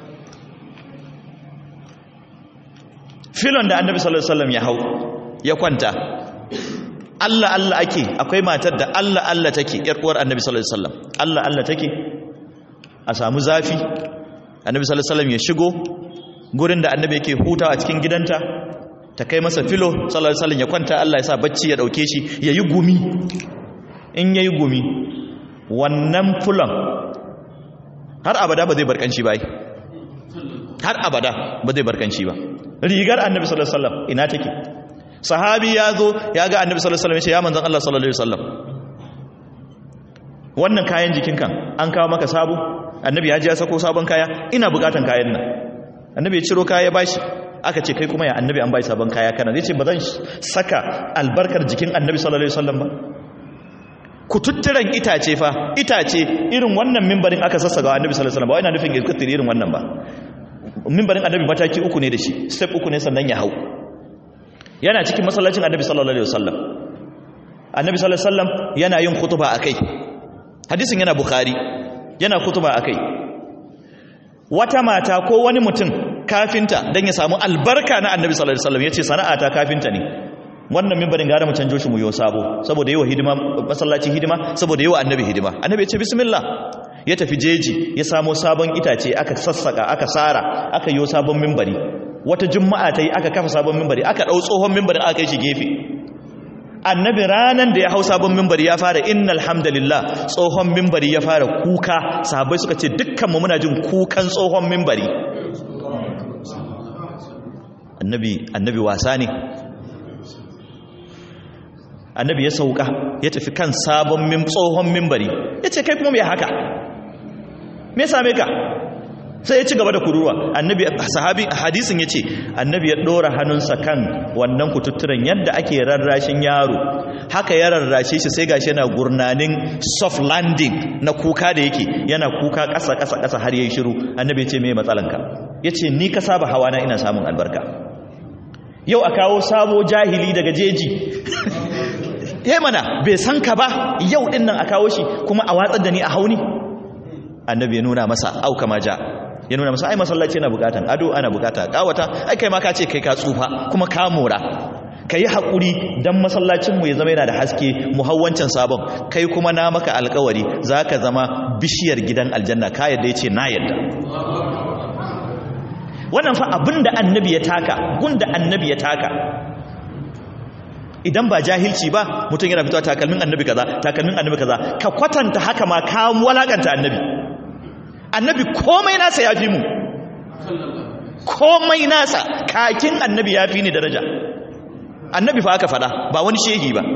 Speaker 1: filon da annabi sallallahu alaihi wasallam ya hau ya kwanta Allah Allah ake akwai matar da Allah Allah take yar uwar annabi sallallahu alaihi wasallam Allah Allah take a samu zafi annabi sallallahu alaihi wasallam ya shigo gurin da annabi yake hutawa a cikin gidanta ta kai masa filo sallallahu alaihi wasallam ya kwanta Allah ya sa bacci ya dauke shi yayi gumi in yayi gumi wannan fulan har abada ba zai barkanci ba har abada ba zai barkanci ba rigar annabi sallallahu alaihi wasallam ina take sahabi ya zo ya ga annabi sallallahu alaihi wasallam ya ce ya manzon Allah sallallahu alaihi wasallam wannan kayan jikin kan an kawo maka sabo annabi ya ji ya sako sabon kaya ina bukatan kayan nan annabi ya ciro kaya ya bashi aka ce kai kuma ya annabi an bai sabon kaya kana zai ce ba zan saka albarkar jikin annabi sallallahu alaihi wasallam ba kututturen itace fa itace irin wannan mimbarin aka sassaga annabi sallallahu alaihi wasallam ba ina nufin ya irin wannan ba mimbarin annabi mataki uku ne da shi step uku ne sannan ya hau yana cikin masallacin annabi sallallahu alaihi wasallam annabi sallallahu alaihi wasallam yana yin khutba akai hadisin yana bukhari yana khutba akai wata mata ko wani mutum kafinta dan ya samu albarka na annabi sallallahu alaihi wasallam yace sana'ata kafinta ne wannan mimbarin gara mu canjo shi mu yo sabo saboda yawa hidima masallaci hidima saboda yawa annabi hidima annabi ya ce bismillah ya tafi jeji ya samo sabon itace aka sassaka aka sara aka yo sabon mimbari wata juma'a ta yi aka kafa sabon mimbari aka ɗau tsohon mimbarin aka kai shi gefe annabi ranan da ya hau sabon mimbari ya fara innal hamdalillah tsohon mimbari ya fara kuka sahabbai suka ce dukkanmu muna jin kukan tsohon mimbari annabi annabi wasa ne annabi ya sauka ya tafi kan sabon mim tsohon mimbari ya ce kai kuma mai haka me same ka sai ya ci gaba da kururuwa annabi sahabi hadisin yace annabi ya dora hannunsa kan wannan kututturen yadda ake rarrashin yaro haka ya rarrashe shi sai gashi yana gurnanin soft landing na kuka da yake yana kuka ƙasa ƙasa ƙasa har yayi shiru annabi ya ce me matsalanka yace ni ka saba hawa na ina samun albarka yau a kawo sabo jahili daga jeji yayi mana bai san ka ba yau din nan a kawo shi kuma a watsar da ni a hauni annabi ya nuna masa au kama ja ya nuna masa ai masallaci yana bukatan ado ana bukata kawata ai kai ma ka ce kai ka tsufa kuma ka mora ka yi haƙuri don masallacinmu ya zama yana da haske muhawwancin sabon kai kuma na maka alkawari za ka zama bishiyar gidan aljanna ka yadda ya ce na yadda wannan fa abin da annabi ya taka gun da annabi ya taka idan ba jahilci ba mutum yana fitowa takalmin annabi kaza takalmin annabi kaza ka kwatanta haka ma ka walakanta annabi annabi komai nasa ya fi mu komai nasa kakin annabi ya fi ni daraja annabi fa aka fada ba wani shehi ba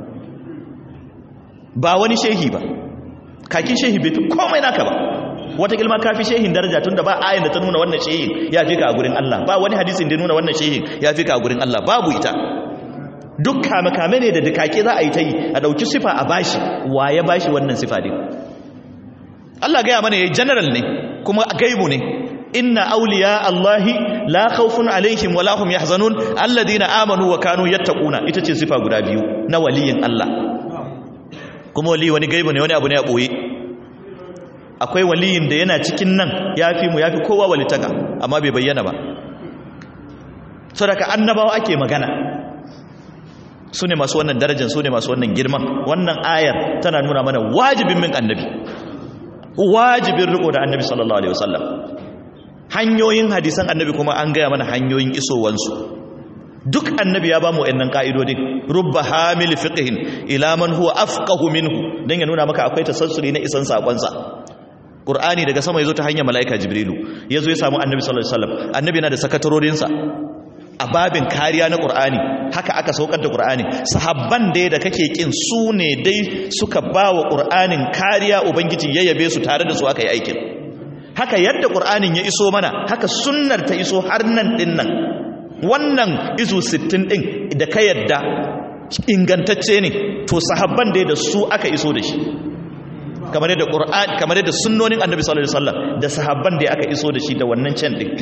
Speaker 1: ba wani shehi ba kakin shehi bai fi komai naka ba wata kilma ka fi shehin daraja tunda ba ayin da ta nuna wannan shehin ya fi ka a gurin Allah ba wani hadisin da nuna wannan shehin ya fi ka a gurin Allah babu ita duk kame-kame ne da dukake za a yi ta yi a ɗauki sifa a bashi wa ya bashi wannan sifa ne Allah gaya mana ya general ne kuma gaibu ne inna auliya Allahi la khawfun alaihim wa lahum yahzanun alladhina amanu wa kanu yattaquna ita ce sifa guda biyu na waliyin Allah kuma wali wani gaibu ne wani abu ne a boye akwai waliyin da yana cikin nan yafi mu yafi kowa walitaka amma bai bayyana ba saboda annabawa ake magana su ne masu wannan darajar su ne masu wannan girman wannan ayar tana nuna mana wajibin min annabi wajibin riko da annabi sallallahu alaihi wasallam hanyoyin hadisan annabi kuma an gaya mana hanyoyin isowansu duk annabi ya ba mu wayannan ka'idodin rubba hamil fiqhin ila man huwa afqahu minhu dan ya nuna maka akwai tasassuri na isan sakon sa qur'ani daga sama yazo ta hanyar malaika jibrilu yazo ya samu annabi sallallahu alaihi wasallam annabi yana da sakatarorin sa a babin kariya na qur'ani haka aka saukar da qur'ani sahabban dai da kake kin su ne dai suka bawa qur'anin kariya ubangiji ya yabe su tare da su aka yi aikin haka yadda qur'anin ya iso mana haka sunnar ta iso har nan din nan wannan izu 60 din da ka yadda ingantacce ne to sahabban dai da su aka iso da shi kamar yadda qur'ani kamar yadda sunnonin annabi sallallahu alaihi wasallam da sahabban dai aka iso da shi da wannan can din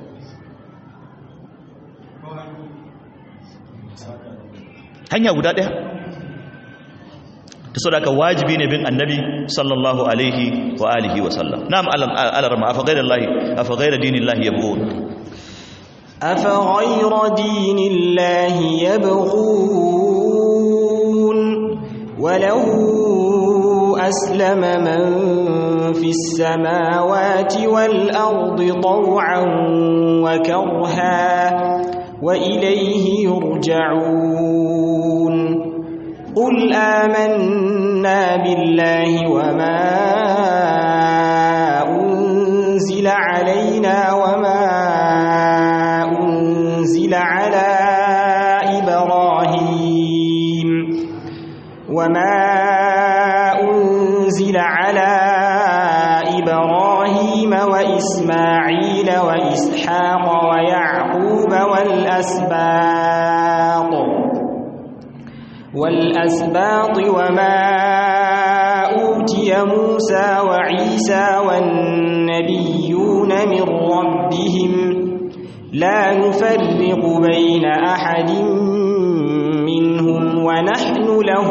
Speaker 1: hanya guda ɗaya ta so da wajibi ne bin annabi sallallahu alaihi wa alihi wa sallam na'am alarma afa ghayra allahi afa ghayra dinillahi yabghun
Speaker 2: afa ghayra dinillahi yabghun wa lahu aslama man fis samawati wal ardi taw'an wa karha وإليه يرجعون قل آمنا بالله وما أنزل علينا وما أنزل على إبراهيم وما أنزل على إبراهيم وإسماعيل وإسحاق ويعقوب والأسباط والأسباط وما أوتي موسى وعيسى والنبيون من ربهم لا نفرق بين أحد منهم ونحن له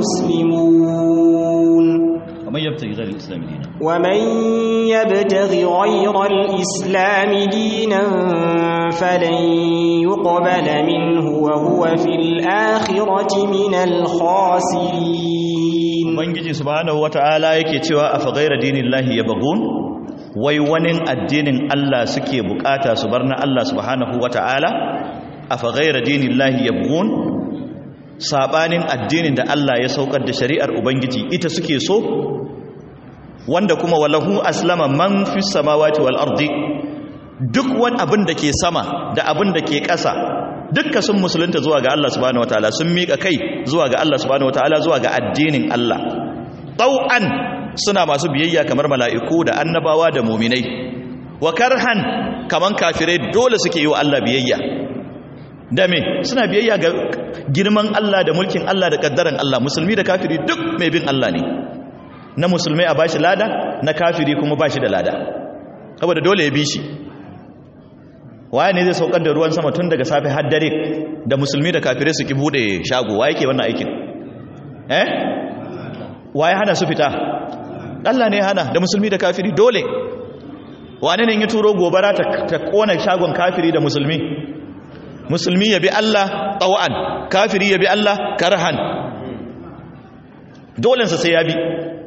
Speaker 2: مسلمون
Speaker 1: ومن يبتغي غير الإسلام دينا
Speaker 2: ومن يبتغ غير الإسلام دينا فلن يقبل منه وهو في الآخرة من الخاسرين
Speaker 1: ubangiji subhanahu wata'ala yake cewa afa ghayra dinillahi yabghun wai wani addinin Allah suke bukata su bar na Allah subhanahu wata'ala afa ghayra dinillahi yabghun sabanin addinin da Allah ya saukar da shari'ar ubangiji ita suke so wanda kuma walahu aslama man fi samawati wal ardi duk wani abin da ke sama da abin da ke ƙasa dukka sun musulunta zuwa ga Allah subhanahu wataala sun miƙa kai zuwa ga Allah subhanahu wataala zuwa ga addinin Allah tau'an suna masu biyayya kamar mala'iku da annabawa da muminai wa karhan kaman kafirai dole suke yi wa Allah biyayya da me suna biyayya ga girman Allah da mulkin Allah da kaddaran Allah musulmi da kafiri duk mai bin Allah ne na musulmai a bashi lada na kafiri kuma bashi da lada saboda dole ya bi shi waye ne zai saukar da ruwan sama tun daga safe har dare da musulmi da kafirai su ki bude shago waye ke wannan aikin eh waye hana su fita Allah ne hana da musulmi da kafiri dole wane ne ya turo gobara ta, ta kona shagon kafiri da musulmi musulmi ya bi Allah tawa'an kafiri ya bi Allah karhan dolensa sai ya bi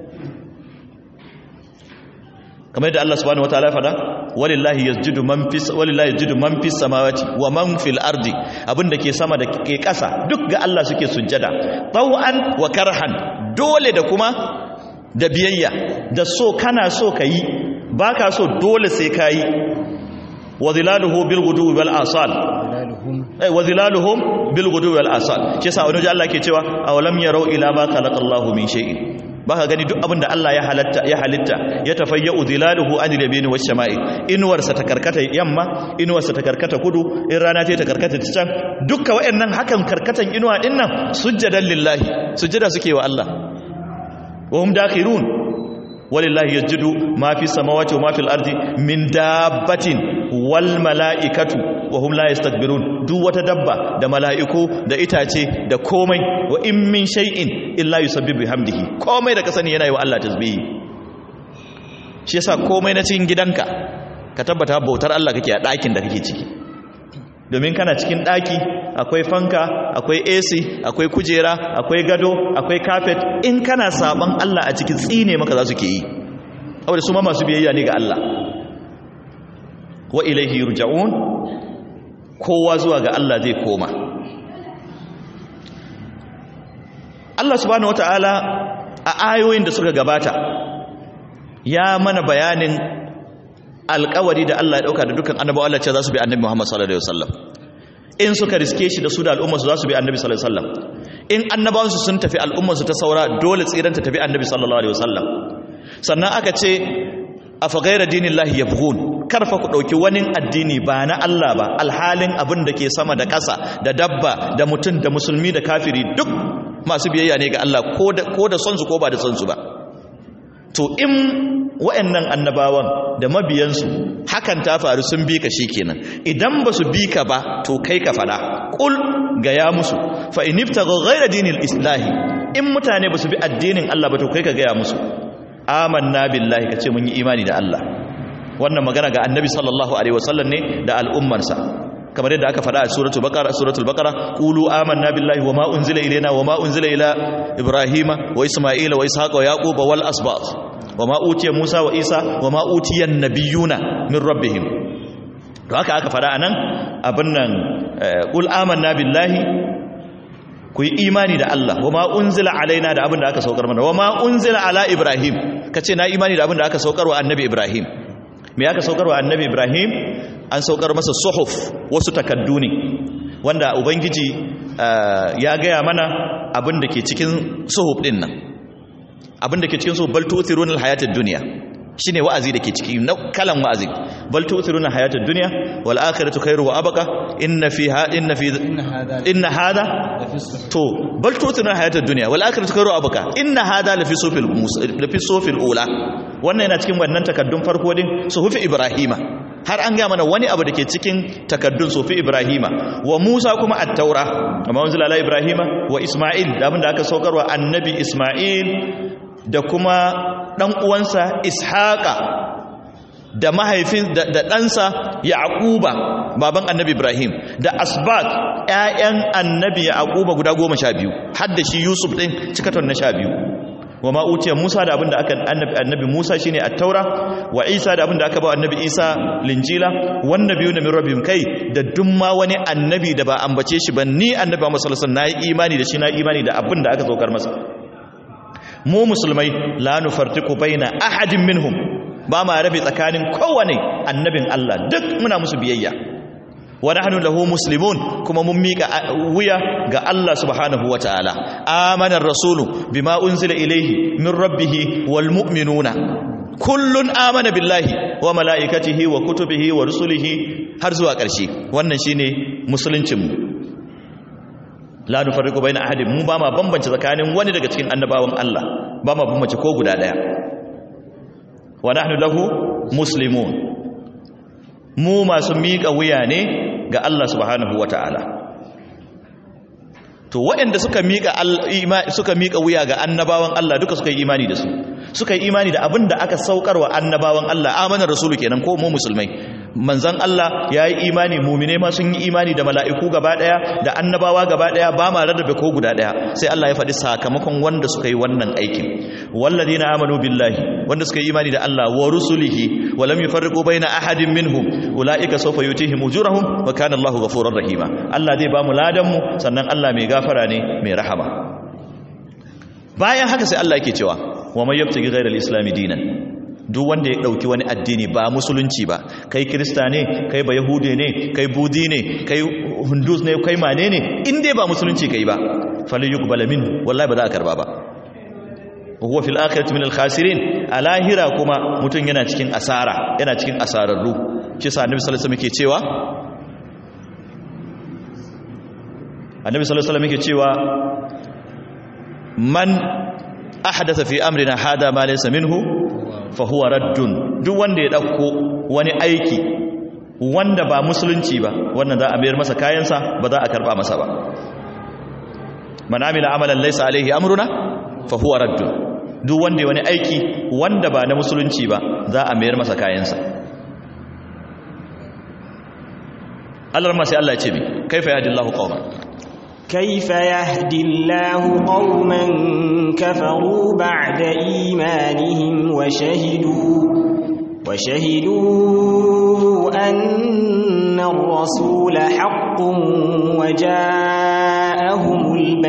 Speaker 1: kamar yadda Allah subhanahu wataala ya fada walillahi yasjudu man fis walillahi yasjudu man fis samawati wa man fil ardi abinda ke sama da ke ƙasa duk ga Allah suke sujjada taw'an wa karhan dole da kuma da biyayya da so kana so kayi baka so dole sai kayi wa zilaluhu bil ghuduwi wal asal ay wa zilaluhum bil ghuduwi wal asal shi yasa wani Allah ke cewa awalam yarau ila ma khalaqallahu min shay'in baka gani duk abinda Allah ya halatta ya halitta ya tafayyu zilaluhu anil yamini wash shama'i inuwarsa ta karkata yamma inuwarsa ta karkata kudu in rana ta karkata ta can dukkan wayannan hakan karkatan inuwa din nan sujjadan lillahi sujjada suke wa Allah wa hum dakhirun walillahi yasjudu ma fi samawati wa ma fil ardi min dabbatin wal mala'ikatu wa hum la yastakbirun duk wata dabba da mala'iku da itace da komai wa in min shay'in illa yusabbihu bihamdihi komai da ka sani yana yi wa Allah tasbihi shi yasa komai na cikin gidanka ka tabbata bautar Allah kake a ɗakin da kake ciki domin kana cikin ɗaki akwai fanka akwai AC akwai kujera akwai gado akwai carpet in kana saban Allah a cikin tsine maka za su ke yi saboda su ma masu biyayya ne ga Allah wa ilaihi yurja'un kowa zuwa ga Allah zai koma Allah subhanahu wata'ala a ayoyin da suka gabata ya mana bayanin alkawari da Allah ya dauka da dukkan annabawa Allah ce za su bi annabi Muhammad sallallahu alaihi wasallam in suka riske shi da su da al'ummarsu za su bi annabi sallallahu alaihi wasallam in annabawansu sun tafi al'ummarsu ta saura dole tsiran ta tafi annabi sallallahu alaihi wasallam sannan aka ce afa ghayra dinillahi yabghun karfa ku dauki wani addini ba na Allah ba alhalin abin da ke sama da ƙasa da dabba da mutum da musulmi da kafiri duk masu biyayya ne ga Allah ko da ko da son su ko ba da son su ba to in wa'annan annabawan da mabiyansu hakan ta faru sun bi ka kenan idan ba su bi ka ba to kai ka fada kul ga ya musu fa in ibtagha ghayra dinil islahi in mutane ba su bi addinin Allah ba to kai ka ga ya musu amanna billahi kace mun yi imani da Allah wannan magana ga annabi sallallahu alaihi wasallam ne da al'ummarsa kamar yadda aka faɗa a suratul baqara suratul baqara qulu amanna billahi wama unzila ilayna wama unzila ila ibrahima wa isma'ila wa ishaqa wa yaquba wal asbat wama utiya musa wa isa wama utiya nabiyuna min rabbihim to haka aka faɗa anan abin nan qul amanna billahi ku yi imani da Allah wama unzila alaina da abin da aka saukar mana wama unzila ala ibrahim kace na imani da abin da aka saukar wa annabi ibrahim me aka saukar wa annabi ibrahim an saukar masa suhuf wasu takaddu ne wanda ubangiji ya gaya mana abin da ke cikin suhuf din nan abin da ke cikin suhuf bal tu'thiruna al-hayatad dunya shine wa'azi da ke ciki kalan wa'azi bal tu'thiruna hayatad dunya wal akhiratu khairu wa abqa inna fiha inna fi inna hada to bal tu'thiruna hayatad dunya wal akhiratu khairu wa abqa inna hada la fi sufil lafi sufil ula wannan yana cikin wannan takaddun farko din suhufi ibrahima har an ga mana wani abu da ke cikin takaddun sufi ibrahima wa musa kuma at-taura amma wanzila ala ibrahima wa isma'il da abinda aka saukarwa annabi isma'il da kuma dan uwansa ishaqa da mahaifin da ɗansa yaquba baban annabi ibrahim da asbat ƴaƴan annabi yaquba guda goma sha biyu har da shi yusuf din cikaton na sha biyu wa ma utiya Musa da abinda aka annabi annabi Musa shine at-taura wa Isa da abinda aka ba annabi Isa linjila wan nabiyuna min rabbihim kai da dumma wani annabi da ba ambace shi ba ni annabi Muhammad sallallahu alaihi wasallam nayi imani da shi na imani da abinda aka saukar masa mu musulmai la nufartiqu baina ahadin minhum ba ma rabe tsakanin kowane annabin Allah duk muna musu biyayya wa nahnu lahu muslimun kuma mun mika wuya ga Allah subhanahu wataala amana ar-rasulu bima unzila ilayhi min rabbih wal mu'minuna kullun amana billahi wa malaikatihi wa kutubihi wa rusulihi har zuwa ƙarshe wannan shine musuluncin mu la nufarriqu baina ahadin mu ba ma bambance tsakanin wani daga cikin annabawan Allah ba ma bambance ko guda daya wa nahnu lahu muslimun mu masu miƙa wuya ne ga Allah subhanahu wa ta'ala to waɗanda suka miƙa suka miƙa wuya ga annabawan Allah duka suka yi imani da su suka yi imani da abin da aka saukarwa annabawan Allah amanar rasulu kenan ko mu musulmai manzon Allah ya yi imani mumine ma sun yi imani da mala'iku gaba ɗaya da annabawa gaba ɗaya ba ma rarrabe ko guda ɗaya sai Allah ya faɗi sakamakon wanda suka yi wannan aikin walladina amanu billahi wanda suka yi imani da Allah wa rusulihi wa lam yufarriqu baina ahadin minhum ulaika sawfa yutihim ujurahum wa kana Allahu ghafurur rahima Allah zai ba mu ladan mu sannan Allah mai gafara ne mai rahama bayan haka sai Allah yake cewa wa may yabtaghi ghayra al-islam dinan duk wanda ya dauki wani addini ba musulunci ba kai krista ne kai ba yahude ne kai budi ne kai hundus ne kai mane ne in dai ba musulunci kai ba falyuqbal min wallahi ba za a karba ba huwa fil akhirati min al khasirin a lahira kuma mutum yana cikin asara yana cikin asararru shi sa annabi sallallahu alaihi wasallam yake cewa annabi sallallahu alaihi wasallam yake cewa man ahdatha fi amrina hada ma laysa minhu fa huwa raddun duk wanda ya dauko wani aiki wanda ba musulunci ba wannan za a mayar masa kayansa ba za a karba masa ba man amila amalan laysa alaihi amruna fa huwa raddun duk wanda wani aiki wanda ba na musulunci ba za a mayar masa kayansa Allah ma sai Allah ya ce mi kaifa yahdillahu qauman
Speaker 2: كيف يهدي الله قوما كفروا بعد إيمانهم وشهدوا وشهدوا أن الرسول حق وجاءهم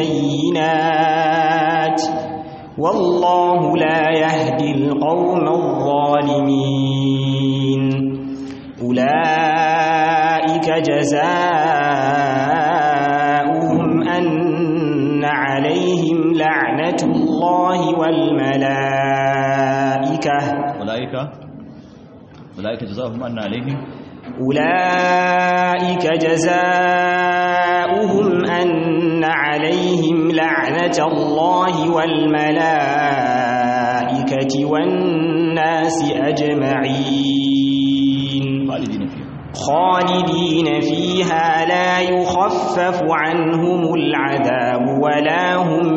Speaker 2: البينات والله لا يهدي القوم الظالمين أولئك جزاؤهم أن عليهم لعنة الله والملائكة
Speaker 1: أولئك أولئك جزاؤهم أن عليهم
Speaker 2: أولئك جزاؤهم أن عليهم لعنة الله والملائكة والناس أجمعين
Speaker 1: خالدين فيها
Speaker 2: خالدين فيها لا يخفف عنهم العذاب ولا هم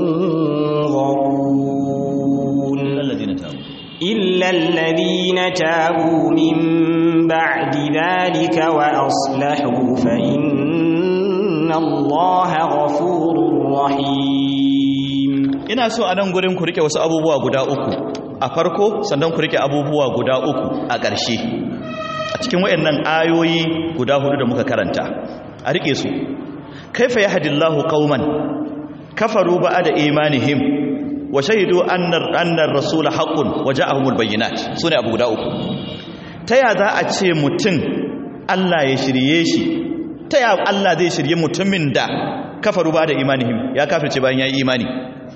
Speaker 2: ينظرون
Speaker 1: الذين تابوا
Speaker 2: إلا الذين تابوا من بعد ذلك وأصلحوا فإن الله غفور رحيم
Speaker 1: ina so a nan gurin ku rike wasu abubuwa guda uku a farko sannan ku rike abubuwa guda uku a ƙarshe a cikin wayannan ayoyi guda hudu da muka karanta a rike su kaifa yahdillahu qauman kafaru ba'da imanihim wa shahidu annar annar rasul haqqun wa ja'ahumul bayyinat sune abu guda uku ta ya za a ce mutum Allah ya shirye shi ta ya Allah zai shirye mutumin da kafaru ba'da imanihim ya kafirce bayan yayi imani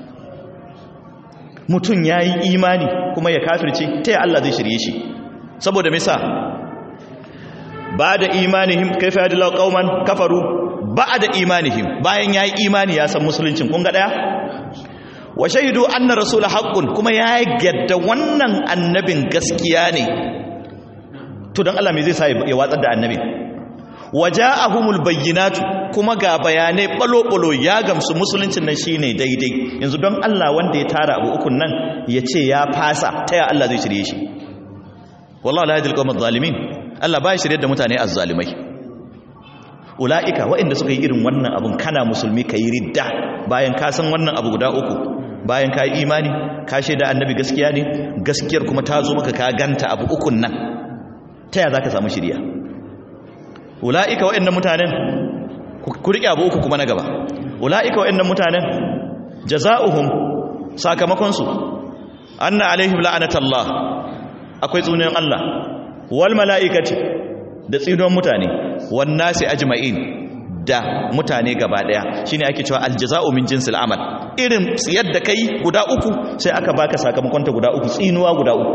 Speaker 1: mutum yayi imani kuma ya kafirce ta ya Allah zai shirye shi saboda misa ba'da imanihim kaifa yadillahu qauman kafaru ba'da imanihim bayan yayi imani ya san musuluncin kun ga daya wa shaidu anna rasula haqqun kuma ya yadda wannan annabin gaskiya ne to dan Allah me zai sa ya watsar da annabi waja'ahumul bayyinatu kuma ga bayanai balo-balo ya gamsu musuluncin nan shine daidai yanzu don Allah wanda ya tara abu ukun nan ya ce ya fasa ta ya Allah zai shirye shi wallahi la yadil qawmaz zalimin Allah ba ya shirye da mutane azzalimai ulaika waɗanda suka yi irin wannan abun kana musulmi kai ridda bayan ka san wannan abu guda uku bayan ka yi imani ka shaida annabi gaskiya ne gaskiyar kuma ta zo maka ka ganta abu ukun nan ta ya za ka samu shirya ula'ika wa'annan mutanen ku riƙe abu uku kuma na gaba ula'ika wa'annan mutanen jaza'uhum sakamakonsu anna alaihim la'anatallah akwai tsunan Allah wal mala'ikati da tsinon mutane wan nasi ajma'in da mutane gaba daya shine ake cewa aljaza'u min jinsil amal irin tsiyar da kai guda uku sai aka baka sakamakon ta guda uku tsinuwa guda uku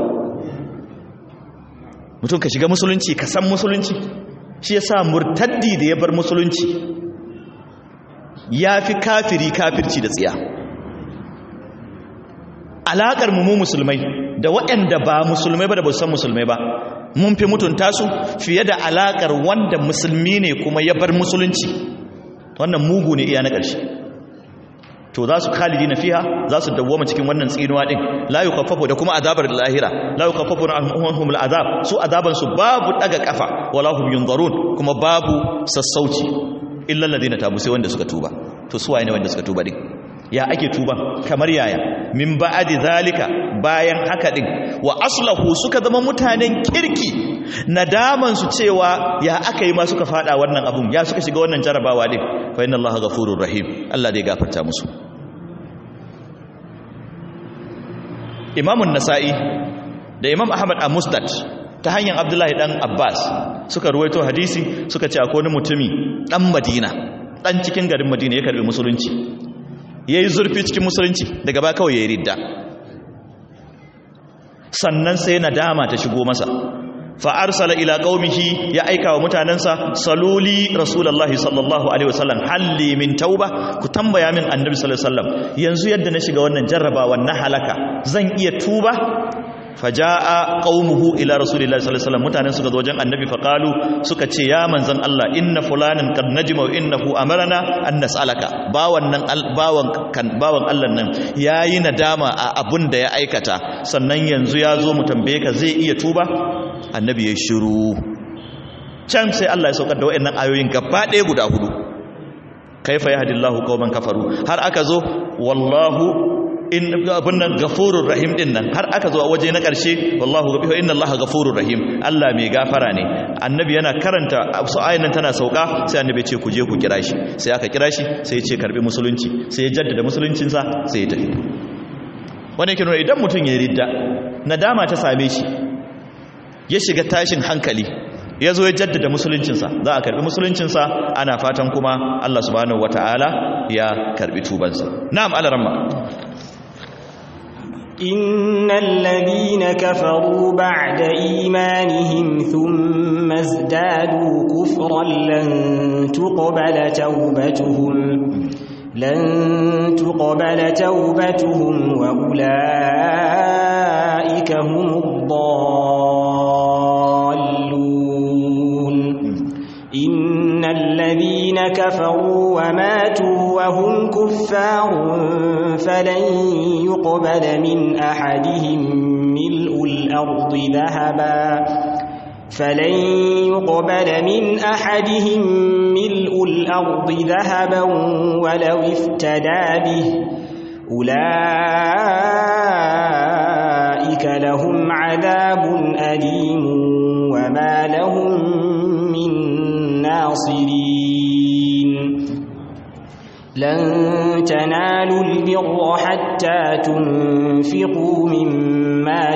Speaker 1: mutum ka shiga musulunci ka san musulunci shi yasa murtaddi da ya bar musulunci yafi kafiri kafirci da tsiya alakar mu mu musulmai da waɗanda ba musulmai ba da ba san musulmai ba mun fi mutunta su fiye da alakar wanda musulmi ne kuma ya bar musulunci wannan mugu ne iya na ƙarshe to za su khalidi na fiha za su dawwama cikin wannan tsinuwa din la yukaffafu da kuma azabar lahira la yukaffafu anhum al'azab su azaban su babu daga kafa wala hum yunzarun kuma babu sassauci illa alladhina tabu sai wanda suka tuba to su waye ne wanda suka tuba din ya ake tuba kamar yaya min ba'adi zalika bayan haka din wa aslahu suka zama mutanen kirki nadaman su cewa ya aka yi ma suka fada wannan abun ya suka shiga wannan jarabawa din fa inna allaha ghafurur rahim Allah dai gafarta musu Imam nasai da Imam Ahmad a Musnad ta hanyar Abdullahi dan Abbas suka ruwaito hadisi suka ce akwai wani mutumi dan Madina dan cikin garin Madina ya karbi musulunci ya yi zurfi cikin musulunci daga ba kawai ya yi ridda sannan sai nadama ta shigo masa fa'arsala ila qaumihi ya aika wa mutanensa saluli rasulullahi sallallahu alaihi wasallam halli min tauba ku tambaya min annabi sallallahu alaihi wasallam yanzu yadda na shiga wannan jarrabawa na halaka zan iya tuba faja'a qaumuhu ila rasulillahi sallallahu alaihi wasallam mutanen suka zo wajen annabi faqalu suka ce ya manzon Allah inna fulanan qad najma wa innahu amarna an nas'alaka bawan nan bawan kan bawan Allah nan yayi nadama a abun da ya aikata sannan yanzu ya zo mu tambaye ka zai iya tuba annabi ya shiru can sai Allah ya saukar da wayannan ayoyin gaba ɗaya guda hudu kaifa yahdillahu qauman kafaru har aka zo wallahu in abun nan gafurur rahim din nan har aka zo a waje na karshe wallahu gafiru inna allaha gafurur rahim Allah mai gafara ne annabi yana karanta su ayin nan tana sauka sai annabi ce ku je ku kira shi sai aka kira shi sai ya ce karbi musulunci sai ya jaddada musuluncinsa sai ya tafi wani yake nuna idan mutum ya ridda nadama ta same shi ya shiga tashin hankali ya zo ya jaddada musuluncinsa za a karbi musuluncinsa ana fatan kuma Allah subhanahu wata'ala ya karbi tubansa na'am alaramma
Speaker 2: إن الذين كفروا بعد إيمانهم ثم ازدادوا كفرا لن تقبل توبتهم لن تقبل توبتهم وأولئك هم الضالون إن الذين كفروا وماتوا وهم كفار فلن يقبل من أحدهم ملء الأرض ذهبا فلن يقبل من أحدهم ملء الأرض ذهبا ولو افتدى به أولئك لهم عذاب أليم وما لهم من ناصرين لن تنالوا البر حتى تنفقوا مما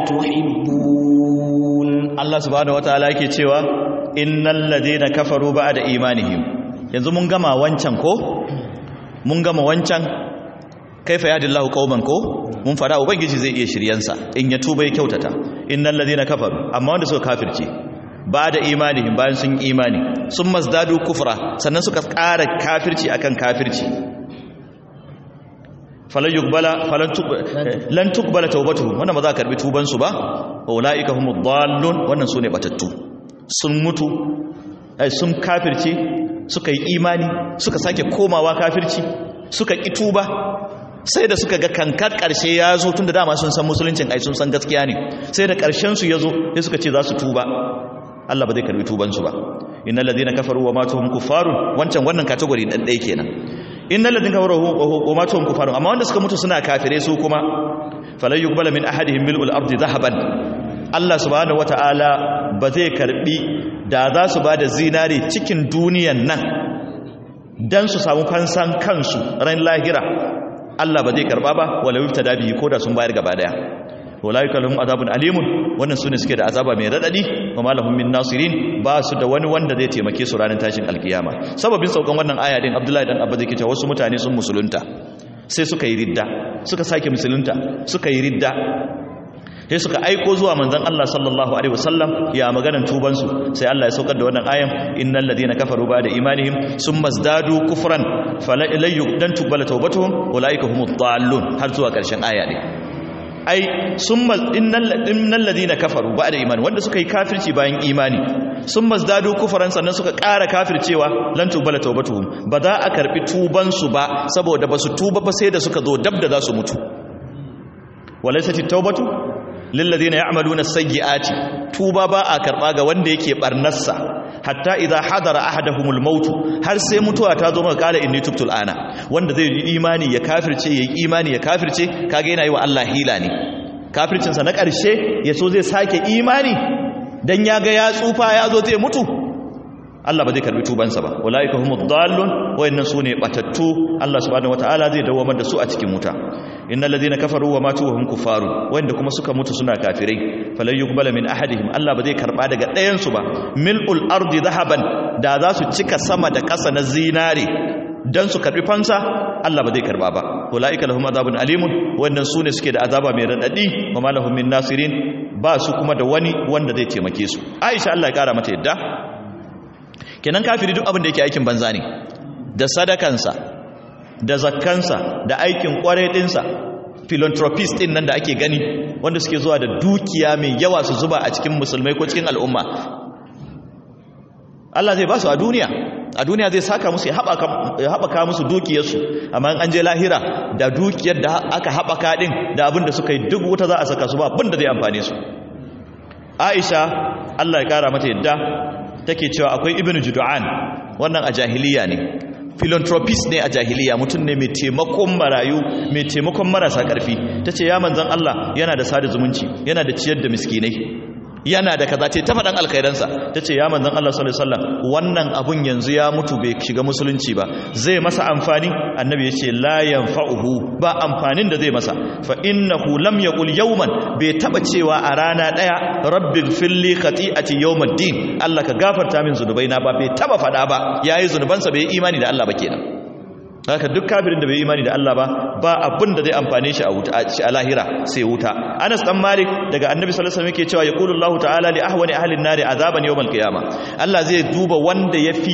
Speaker 2: تحبون
Speaker 1: Allah subhanahu wataala yake cewa innal ladina kafaru ba'da imanihim yanzu mun gama wancan ko mun gama wancan kaifa yahdillahu qauman ko mun fara ubangiji zai iya shiryansa in ya tuba ya kyautata innal ladina kafaru amma wanda suka kafirce ba'da imanihim bayan sun imani sun mazdadu kufra sannan suka ƙara kafirci akan kafirci falan yuqbala falan lan tuqbala tawbatuhum wannan ba za ka karbi tuban su ba ulaika humud dallun wannan sune batattu sun mutu ai sun kafirce suka yi imani suka sake komawa kafirci suka ki tuba sai da suka ga kankar karshe ya zo tunda dama sun san musuluncin ai sun san gaskiya ne sai da karshen su ya zo sai suka ce za su tuba Allah ba zai karbi tuban su ba innal ladina kafaru wa matuhum kuffarun wancan wannan category dan ɗaya kenan innal ladina kafaru wa matuhum kuffarun amma wanda suka mutu suna kafire su kuma falan yuqbala min ahadihim mil'ul ardi dhahaban Allah subhanahu wataala ba zai karbi da za su bada zinare cikin duniyan nan dan su samu fansan kansu ran lahira Allah ba zai karba ba wala yuftada bihi koda sun bayar gaba daya walaika lahum azabun alimun wannan sune suke da azaba mai radadi wa malahum min nasirin ba su da wani wanda zai taimake su ranar tashin alkiyama sababin saukan wannan aya din Abdullahi dan Abba zai ce wasu mutane sun musulunta sai suka yi ridda suka sake musulunta suka yi ridda sai suka aiko zuwa manzon Allah sallallahu alaihi wasallam ya maganan tuban su sai Allah ya saukar da wannan ayan innal ladina kafaru ba da imanihim summa zdadu kufran fala ilayyu dan tuqbala tawbatuhum ulaika humud dallun har zuwa karshen aya ne ai summa innal ladina kafaru ba'da imani wanda suka yi kafirci bayan imani summa zdadu kufran sannan suka ƙara kafircewa lan tubala tawbatuhum ba za a karbi tuban su ba saboda basu tuba ba sai da suka zo dab da za su mutu walaysat tawbatu lil ladina ya'maluna sayyi'ati tuba ba a karba ga wanda yake barnarsa hatta idza hadara ahaduhumul maut har sai mutuwa ta zo maka kala inni tubtul ana wanda zai yi imani ya kafirce yayi imani ya kafirce kage yana yi wa Allah hila ne kafircin sa na karshe yaso zai sake imani dan ya ga ya tsufa ya zo zai mutu Allah ba zai karbi tubansa ba ulaika humud dallun wayannan sune batattu Allah subhanahu wataala zai dawamar da su a cikin wuta innal ladina kafaru wa matu wa hum kuffaru wanda kuma suka mutu suna kafirai falan yuqbala min ahadihim Allah ba zai karba daga ɗayan su ba mil'ul ardi dhahaban da za su cika sama da ƙasa na zinare dan su karbi fansa Allah ba zai karba ba ulaika lahum adhabun alimun wannan sune suke da azaba mai radadi wa malahum min nasirin ba su kuma da wani wanda zai taimake su Aisha Allah ya kara mata yadda kenan kafiri duk abin da yake aikin banza ne da sadakansa da zakkansa da aikin kwarai dinsa philanthropist din nan da ake gani wanda suke zuwa da dukiya mai yawa su zuba a cikin musulmai ko cikin al'umma Allah zai ba su a duniya a duniya zai saka musu ya haɓaka musu dukiyarsu amma an je lahira da dukiyar da aka haɓaka ɗin da abin da suka yi duk wuta za a saka su ba abin da zai amfane su aisha Allah ya ƙara mata yadda take cewa akwai ibnu judu'an wannan a jahiliya ne philanthropist ne a jahiliya mutum ne mai taimakon marayu mai taimakon marasa karfi ta ce ya manzan Allah yana da sada zumunci yana da ciyar da miskinai yana da kaza ce ta faɗan alkhairansa ta ce ya manzan Allah sallallahu alaihi wasallam wannan abun yanzu ya mutu bai shiga musulunci ba zai masa amfani annabi ya ce la yanfa'uhu ba amfanin da zai masa fa innahu lam yaqul yawman bai taba cewa a rana daya rabbil filli khati'ati yawmiddin Allah ka gafarta min zunubaina ba bai taba faɗa ba yayi zunubansa bai imani da Allah ba kenan haka duk kafirin da bai imani da Allah ba ba abin da zai amfane shi a wuta a lahira sai wuta Anas dan Malik daga Annabi sallallahu alaihi wasallam yake cewa yaqulu Allahu ta'ala li ahwani ahli an-nari azaban yawm al-qiyamah Allah zai duba wanda yafi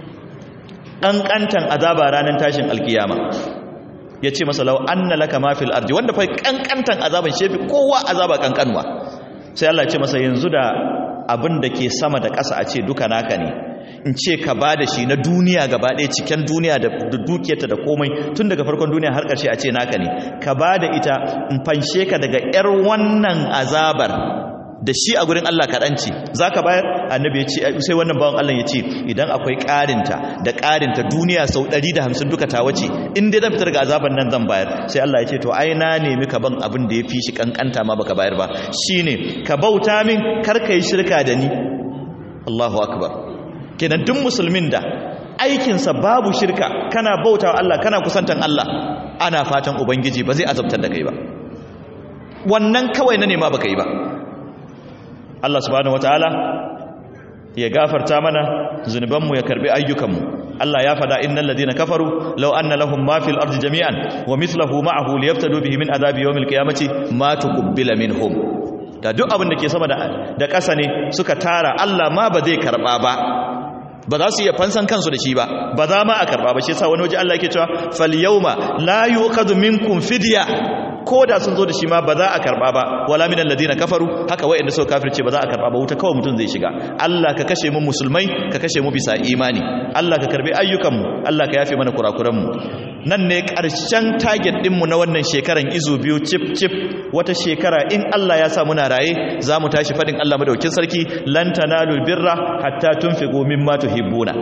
Speaker 1: kankantan azaba ranar tashin alkiyama yace masa law anna laka ma fil ardi wanda fa kankantan azaban shefi kowa azaba kankanwa sai Allah ya ce masa yanzu da abin da ke sama da ƙasa a ce duka naka ne in ce ka ba da shi na duniya gaba ɗaya cikin duniya da dukiyarta da komai tun daga farkon duniya har ƙarshe a ce naka ne ka ba da ita in fanshe ka daga 'yar wannan azabar da shi a gurin Allah kaɗanci za ka bayar annabi ya ce sai wannan bawan Allah ya ce idan akwai ƙarinta da ƙarinta duniya sau 150 duka ta wace in dai zan fitar ga azabar nan zan bayar sai Allah ya ce to ai na nemi ka ban abin da ya fi shi kankanta ma baka bayar ba shine ka bauta min kar ka yi shirka da ni Allahu akbar kenan duk musulmin da aikinsa babu shirka kana bauta wa Allah kana kusantan Allah ana fatan ubangiji ba zai azabtar da kai ba wannan kawai na nema baka yi ba Allah subhanahu wataala ya gafarta mana zunubanmu ya karbi ayyukanmu Allah ya fada innal ladina kafaru law anna lahum ma fil ardi jami'an wa mithluhu ma'ahu liyaftadu bihi min adabi yawmil qiyamati ma tuqbila minhum da duk abin da ke sama da ƙasa ne suka tara Allah ma ba zai karba ba ba za su iya fansan kansu da shi ba ba za ma a karba ba shi yasa wani waje Allah yake cewa fal yawma la yuqadu minkum fidya ko da sun zo da shi ma ba za a karba ba wala minal ladina kafaru haka wayanda suka kafirce ba za a karba ba wuta kawai mutum zai shiga Allah ka kashe mu musulmai ka kashe mu bisa imani Allah ka karbi ayyukan mu Allah ka yafe mana kurakuran mu nan ne ƙarshen target ɗinmu na wannan shekaran izu biyu cif cif wata shekara in Allah ya sa muna raye za mu tashi faɗin Allah madaukin sarki lan tanalul birra hatta tunfiqu mimma tuhibbuna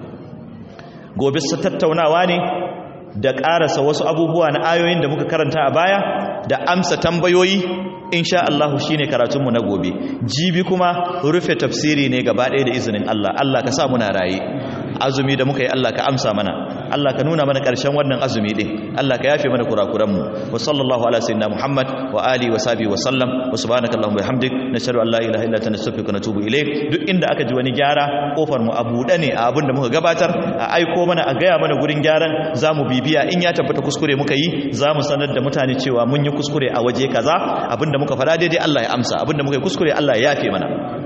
Speaker 1: gobe su tattaunawa ne da ƙarasa wasu abubuwa na ayoyin da muka karanta a baya da amsa tambayoyi insha Allah shine karatunmu na gobe jibi kuma rufe tafsiri ne gaba ɗaya da izinin Allah Allah ka sa muna raye azumi da muka yi Allah ka amsa mana Allah ka nuna mana ƙarshen wannan azumi din Allah ka yafe mana kurakuranmu wa sallallahu ala sayyidina Muhammad wa ali wa sahbihi wa sallam wa subhanaka allahumma bihamdik nashhadu an la ilaha illa anta nastaghfiruka wa natubu ilayk duk inda aka ji wani gyara kofar mu a buɗe ne a abin da muka gabatar a aiko mana a gaya mana gurin gyaran zamu bibiya in ya tabbata kuskure muka yi zamu sanar da mutane cewa mun yi kuskure a waje kaza abinda muka faɗa daidai Allah ya amsa abinda muka yi kuskure Allah ya yafe mana